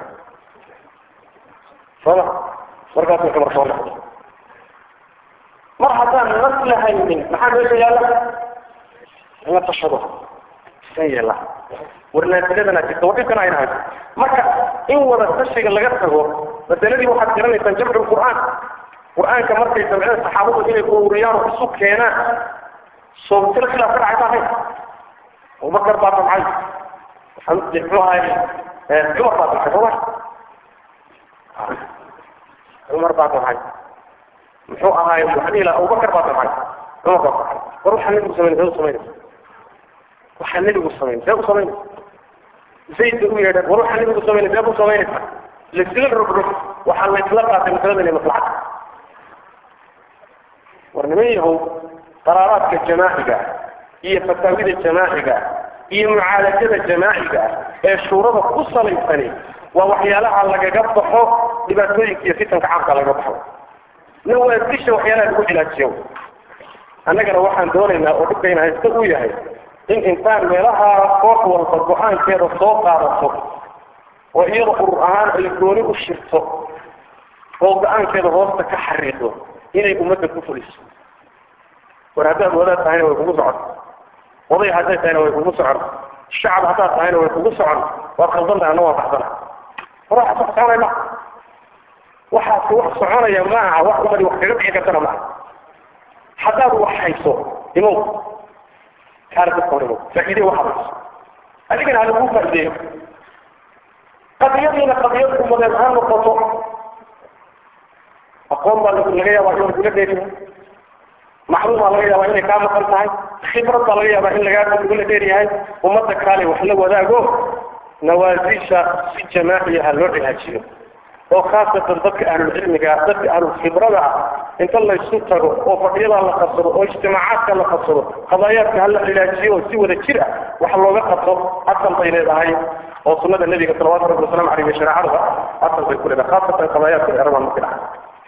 soma markaasuu cumar soo noqday mar haddaan nas lahaynin maxaa meesha yaalla in la tashado isan yeela war naafiladana jirta war dhibkana ayna hayso marka in wada tashiga laga tago masaladii waxaad garanaysaan jamcu qur'aan qur'aanka markay samceen saxaabadu inay ururiyaan oo isu keenaan soobtila khilaaf ka dhacay maahayn abubakar baa damcay muxuu ahay cumar baa damcay sooma cumar baa damcay muxuu ahaay waxaan ilaa abubakar baa damcay cumar baa damcay war waxaa nebigu samayn see u samaynaysa waxaa nebigu samayn see u samaynaysa zayd bay u yeedheen war waxaa nebigu samaynay see u samaynaysa laisla rugrug waxaa laysla qaatay masalada inay maslaxad war niman yahow qaraaraadka jamaaciga iyo fataawida jamaaciga iyo mucaalajada jamaaciga ee shuurada ku salaysani waa waxyaalaha lagaga baxo dhibaatooyinka iyo fitanka caamka lagaga baxo nawaasisha waxyaalaha lagu cilaajiyo annagana waxaan doonaynaa oo dhibkayna haysta uu yahay in intaan meelaha koox walba go-aankeeda soo qaadato oo iyada urur ahaan ay gooni u shirto oo go-aankeeda hoosta ka xariiqdo inay ummadda ku fuliso war haddaad wadaad tahayna way kugu socon oday hadday tahayna way kugu socon shacab haddaad tahayna way kugu socon waad khaldan tahay anna waa baxsana وراح تحصل ما waxaas wax soconaya maaha wax umadi wax kaga bixi kartana maaha haddaad wax hayso imow kaana dadka hor imow faa'iide waxaad hayso adigana ha lagu faa'iideeyo qadiyadiina qadiyad umadeed ha noqoto aqoon baa laga yaabaa in lagula dheeriyahay macluum baa laga yaabaa inay kaa maqan tahay khibrad baa laga yaabaa in lagaa lagula dheeryahay ummadda kaale wax la wadaago nawaasiisha si jamaaciya ha loo cilaajiyo oo khaasatan dadka ahlulcilmiga dadka ahlulkhibrada ah inta laysu tago oo fadhiyada la qabsado oo ijtimaacaadka la qabsado qadaayaadka ha la cilaajiyo oo si wada jir ah wax looga qabto asal bay leedahay oo sunada nebiga salawatu rabbi wasalam aleyh iyo shareecadaba asal bay ku leedahay khaasatan qadaayaadka erabaan markii dhaca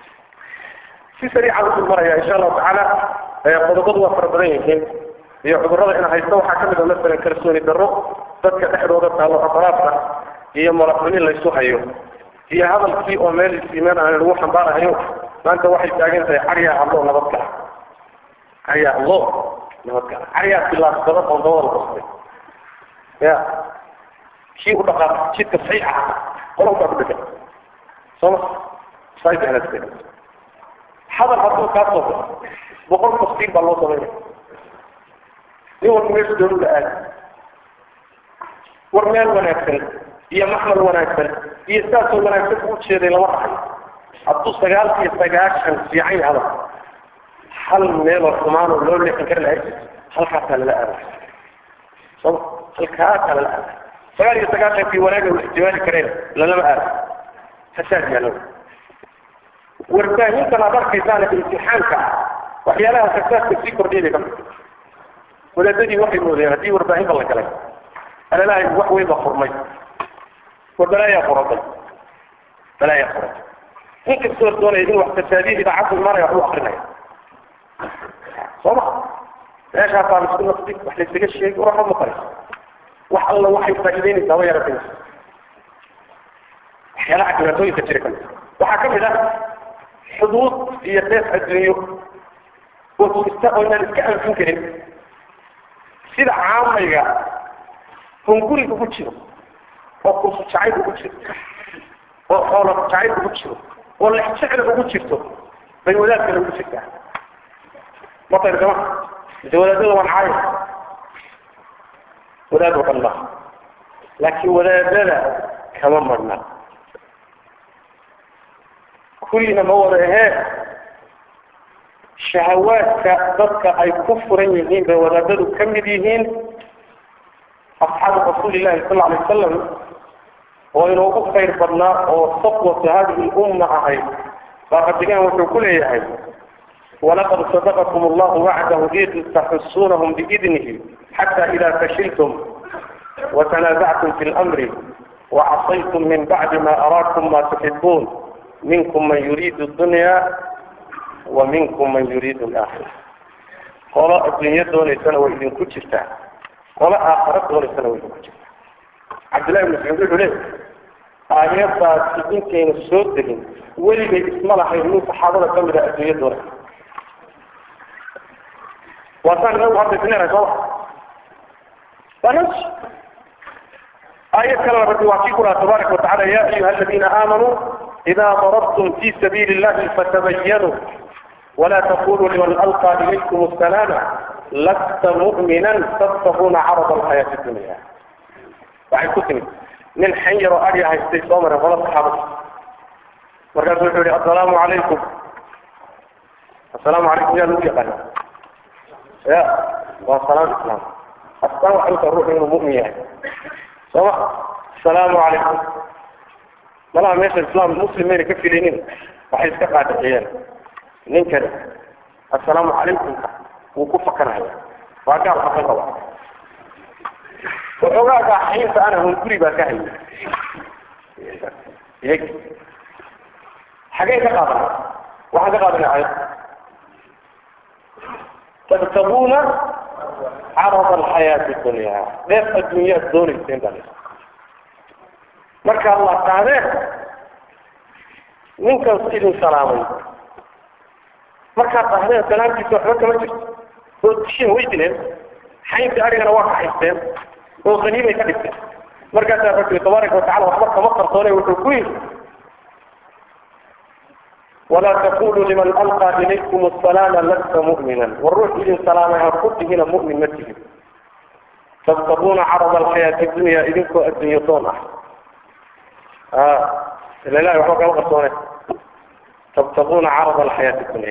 si sariican usul maraya insha allahu tacaala qodobadu waa fara badan yihiin iyo cudurrada ina haysto waxaa kamid a masalan kalsooni darro dadka dhexdooda taalo afraadka iyo malaxunin laysu hayo iyo hadalkii oo meel isiimaan aan lagu xambaarahayo maanta waxay taagan tahay caryaa allo nabad gala caryaa allo nabad gala caryaa bilaasbada oo dabada qostay ya kii u dhaqaaq jidka saxiixa qolonkaa ku dhegan sooma saaiahaska hadal hadduu kaa soo baxo boqol tafsiir baa loo samaynaya nin walba meeshu doonu la aadi war meel wanaagsan iyo maxmal wanaagsan iyo saasoo wanaagsan u jeeday lama dhaxay hadduu sagaal iyo sagaashan fiican yahay hadal hal meeloo xumaanoo loo leexin kari lahay halkaasaa lala aada soma halkaasaa lala aada sagaal iyo sagaashankii wanaaga u ixtimaali kareen lalama aada fasaad yaalo warbaahintan aad arkaysaana imtixaanka ah waxyaalaha fasaadka sii kordhiyay ka mid wadaadadii waxay moodeen haddii warbaahinba la galay alalahay wax weyn baa furmay war balaayaa furantay balaayaa furantay nin kastoo doonaya in wax fasaadiya idaacaddu imaanaya wax u akrinaya sooma meeshaasaa laisku naqdi wax laysaga sheegi war waxba ma qarayso wax alla waxay faa'iideynaysaa ma yaratay waxyaalaha dhibaatooyinka jira kamid waxaa kamid ah xuduud iyo deef adduunyo oo jirta oo inaan iska anfin karin sida caamayga hunguriga ugu jiro oo kursu jacayl ugu jiro oo xoolo jacayl ugu jiro oo lex jecla ugu jirto bay wadaadkana ugu jirtaa matayr kama mise wadaadada waan caayo wadaad oo dhan maaha laakiin wadaadada kama marna kullina ma wada ahee shahawaadka dadka ay ku furan yihiin bay wadaadadu ka mid yihiin asxaabu rasuuli llahi sal alay wasalam oo inoogu khayr badnaa oo safwata hadihi lumma ahayd baa rabbigaan wuxuu ku leeyahay walaqad sadaqakum allahu wacdahu id taxusunahum biidnihi xata ida fashiltum وتنازعتم في الأمر وعصيتم من بعد ما أراكم ما تحبون منكم من يريد الدنيا ومنكم من يريد الآخرة قال الدنيا دون سنة وإذن كتشتا قال آخرة دون سنة وإذن كتشتا عبد الله بن مسعود يقول له آيات سيدين كين السود دهين ولي بي اسم الله حيرمون صحابة كاملة الدنيا دون وصان له هذا الدنيا رجوع فنفس آية كلمة ربي وعطيكم تبارك وتعالى يا أيها الذين آمنوا إذا ضربتم في سبيل الله فتبينوا ولا تقولوا لمن ألقى إليكم السلام لست مؤمنا تبتغون عرض الحياة الدنيا وعن كتني من حير أريها استيصامنا ولا صحابة مركز يقول السلام عليكم السلام عليكم يا نبي قال يا والسلام الإسلام السلام عليكم الروح من المؤمن يعني السلام عليكم malaha meesha islaam muslim mayna ka filinin waxay iska qaadiciyeen ninkani assalaamu calaykumka wuu ku fakanaya waa gaal xaqan qaba waxoogaaga xaynta ana hunguri baa ka hayay iyag xagee ka qaadana waxaan ka qaadana ayad tabtaguuna carada alxayaati dunya dheef adduunyaad doonayseen baa markaad la qaadeen ninkan idin salaamay markaad qahdeen salaamtiisa waxba kama jirto oo disheen way dileen xayntii arigana waa kaxaysteen oo haniimay ka dhigteen markaasaa rabbi tabaaraka watacala waxba kama qarsoone wuxuu ku yidhi walaa taquluu liman alqaa ilaykum asalaama lasta mu'minan war ruux idin salaamay ha ku tihina mu'min ma tihin tabtaquuna carada alxayaati dunya idinkoo adduunyo doon ah ila ilahi waxba kama qarsoone tabtaquuna carada alxayaati dunya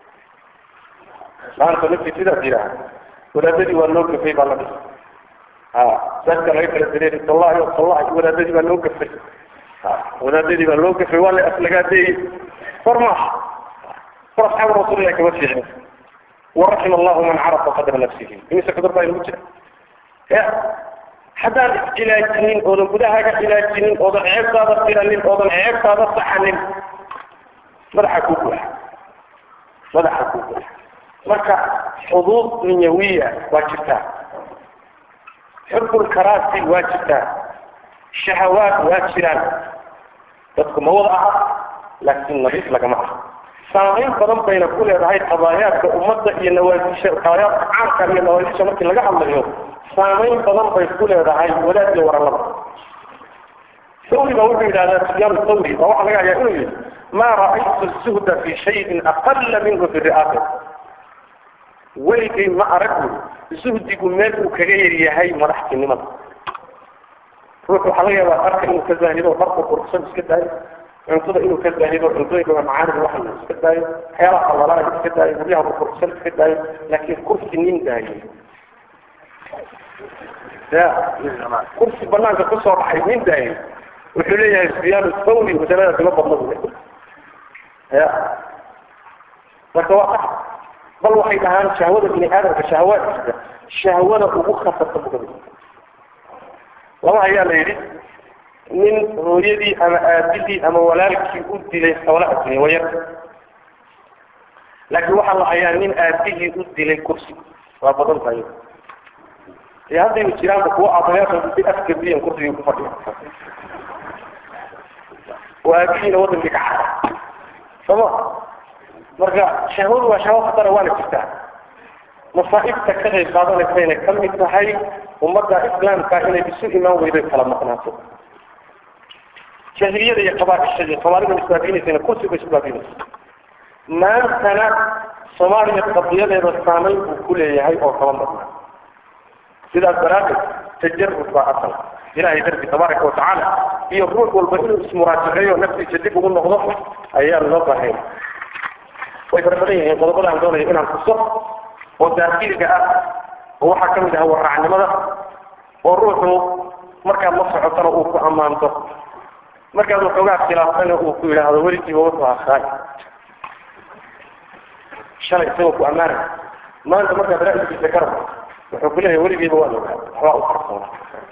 maanta ninkii sidaas yidhaha wadaadadii waa loo gafay baa la dhis dadka laga kala dareeri tallahi tallahi wadaadadii baa loo gafay wadaadadii baa loo gafay waa la aslagaadeeyey war maaha war asxaabu rasuulillahi kama fiicin waraxima allahu man carafa qadra nafsihi imise kadar baa inagu jira ya haddaan is-cilaajinin oodan gudahaaga cilaajinin oodan ceebtaada tiranin oodan ceebtaada saxanin madaxa kuu buuxa madaxa kuu buuxa marka xuduud dunyawiya waa jirtaa xubbulkaraasi waa jirtaa shahawaad waa jiraan dadku ma wada aha laakiin nadiif lagama aha saamayn badan bayna ku leedahay qadaayaadka ummadda iyo nawaadisha qadaayaadka caamka iyo nawaadisha markii laga hadlayo saamayn badan bay ku leedahay wadaad iyo warallada thawri baa wuxuu yidhahdaa sufyaan thawri baa waxaa laga hayaa inuu yidhi ma ra'aytu zuhda fi shayin aqala minhu fi ri'aasa weligay ma aragu zuhdigu meel uu kaga yar yahay madaxtinimada ruux waxaa laga yaabaa dharka inuu ka zaahido dharku quruxsan iska daayo cuntada inuu ka zaahido cuntooyinka macaanida waxa iska daayo waxyaalaha qalalaana iska daayo guryaha quruxsan iska daayo laakiin kursi nin daayo ya kursi banaanka kusoo baxay nin daayo wuxuu leeyahay sufyaan thawri masaladaas ima badna buu ya marka waa sax bal waxay dhahaan shahwada bini aadamka shahawaadkiisa shahwada ugu khatarta bugada laba ayaa la yidhi nin hooyadii ama aabidii ama walaalkii u dilay xoolo addunya wayar laakiin waxaa la hayaa nin aabihii u dilay kursi waa badan tahay iyo haddaynu jiraanba kuwa aabayaasha si afgabiyan kursigii ku fadhiya oo aabihiina wadankii ka cara sooma marka shahwadu waa shahwo khatara waana jirtaa masaa'ibta ka qayb qaadanaysayna ka mid tahay ummadda islaamka inay isu imaan weydo kala maqnaato jahiliyada iyo qabaaisha iyo soomaalida isbaabiinaysayna kursiga isbaabiinaysa maantana soomaaliya qadiyadeeda saamayn buu ku leeyahay oo kaba maqnaa sidaas daraaddeed tajarud baa asal ilahay darbi tabaaraka watacaala iyo ruux walba inuu ismuraajaceeyo naftiisa dib ugu noqdo ayaa loo baahanya way fara badan yihiin qodobada aan doonayo inaan kuso oo daakiliga ah oo waxaa kamid ah waraacnimada oo ruuxu markaad la socotana uu ku ammaanto markaad waxoogaa khilaafana uu ku yidhaahdo weligiiba wuxuu ahaay shalay isagoo ku ammaanay maanta markaad ra'yigiisa ka rabto wuxuu ku leeyahay weligiiba waa ogaa waxbaa u qarsoona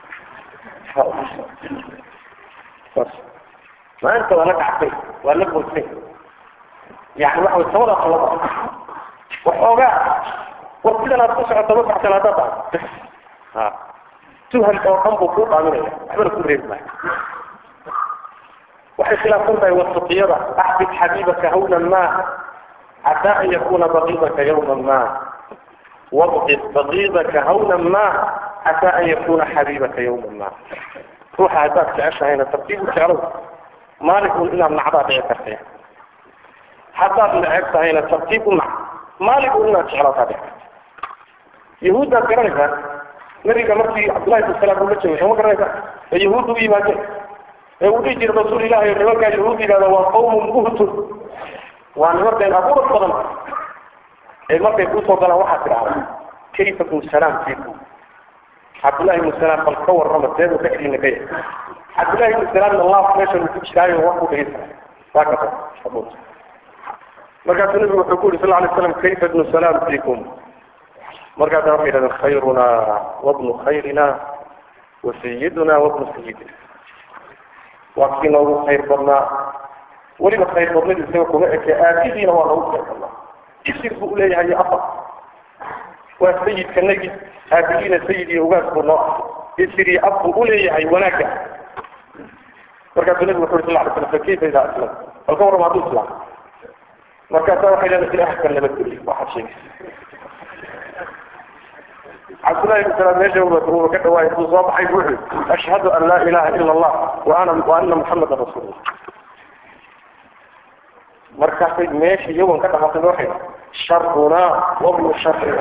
maanta waa la dhactay waa la boosay yani waxa way samada qalaba waxoogaa war sidan aad ku socoto ma baxsan haddaad dhahay ha tuhal oo dhan buu kuu dhaaminaya waxbana ku reebi maayo waxay khilaafsan tahay wasaqiyada axbib xabiibaka hawnan ma xataa an yakuna baqiidaka yawman ma wabqid baqiidaka hawnan ma xataa an yakuna xabiibaka yawman ma ruuxa haddaad jeceshahayna tartiib u jeclow maalikun inaad nacdaa dhici kartay haddaad neceb tahayna tartiib u nac maalikun inaad jeclaataa dhici karta yahuuddaad garanaysaa nabiga markii cabdullahi ibn salaam uu la joogay sooma garanaysaa ee yahuudda u yimaadeen ee uu dhihi jiray rasuul ilahi oo nimankaa yahuud yidhahda waa qawmun buhtun waa niman been abuur badan ee markay kusoo galaan waxaad tidhahdaa kayfa bnu salaam fiikum cabdullahi ibnu salaam bal ka warrama seebuu dhexdiina ka yahay cabdullahi ibnu salaamna laaf meeshan uu ku jiraayo wax ku dhegeysanay waa kasa markaasuu nabigu wuxuu ku yidhi sal alay slam kayfa ibnu salaam fiikum markaasa waxay yidhahdeen khayruna wabnu khayrina wa sayiduna wabnu sayidina waa kii noogu khayr badnaa weliba khayr badnadu isaga kuma eke aabihiina waa noogu khayr badnaa isir buu uleeyahay iyo afar waa sayidkanagi aabihiina sayid iyo ugaas buu noo ah isir iyo ab buu uleeyahay wanaagga markaasuu nabigu wuxu uri sal lay slam fakayfa idaa aslam bal ka warrama hadduu islaam markaasaa waxay leedahay ilaah ka nabadgeliy waxaad sheegaysa cabdullahi ibn salaam meesha uuba ka dhawaayay buu soo baxay wuxuu yidhi ashhadu an laa ilaha ila allah wa ana wa ana muxamadan rasuulullah markaasay meesha iyagoon ka dhamatay waxay sharunaa wabnu sharina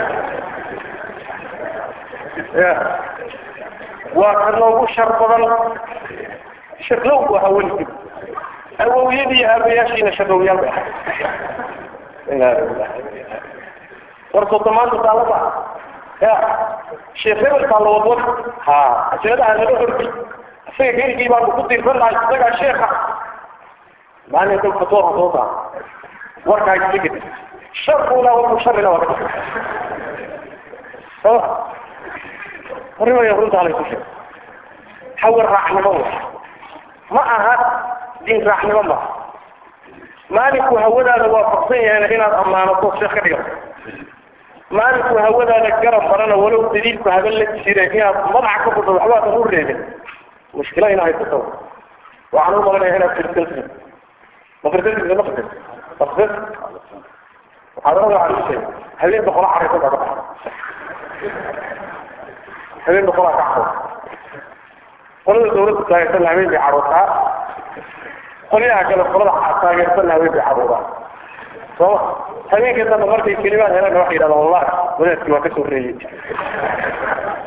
ya waa ka noogu shar badan shaqow bu ahaa weligid awowyadii aabayaashiina shaqowyaal bay ahay ina lilah war sodomaanta taalada ya sheekh hebelkaa la wadwad ha asiladaha laga hordi isaga keligii baanu ku diirsan lahay isagaa sheeka maalin dal fatwa soo saa warkaa isigid sharuna wabu sharina waa ka soo arrimaya runtaa laysu sheeg hawar raacnimo wa ma aha diin raacnimo ma maalinku hawadaada waafaqsan yahayna inaad ammaanato sheekh ka dhigato maalinku hawadaada garab barana walow daliilku haba la jire inaad madaxa ka fudho waxbaadan u reebin mushkila ina haysato waxaan u malanaya inaad firsanti ma firsanti ma firsan tafsir waxaad oga calishay habeen boqola caraysan baa ka baxda habeen boqolaa ka caro qolada dawladda taageersanna habeen bay carootaa qolyaha kale qolada taageersanna habeen bay caroodaa sooma habeenkii dambe markay kelimaad helaan waxay yidhahdaan wallahi wadaadkii waa ka soo reeyey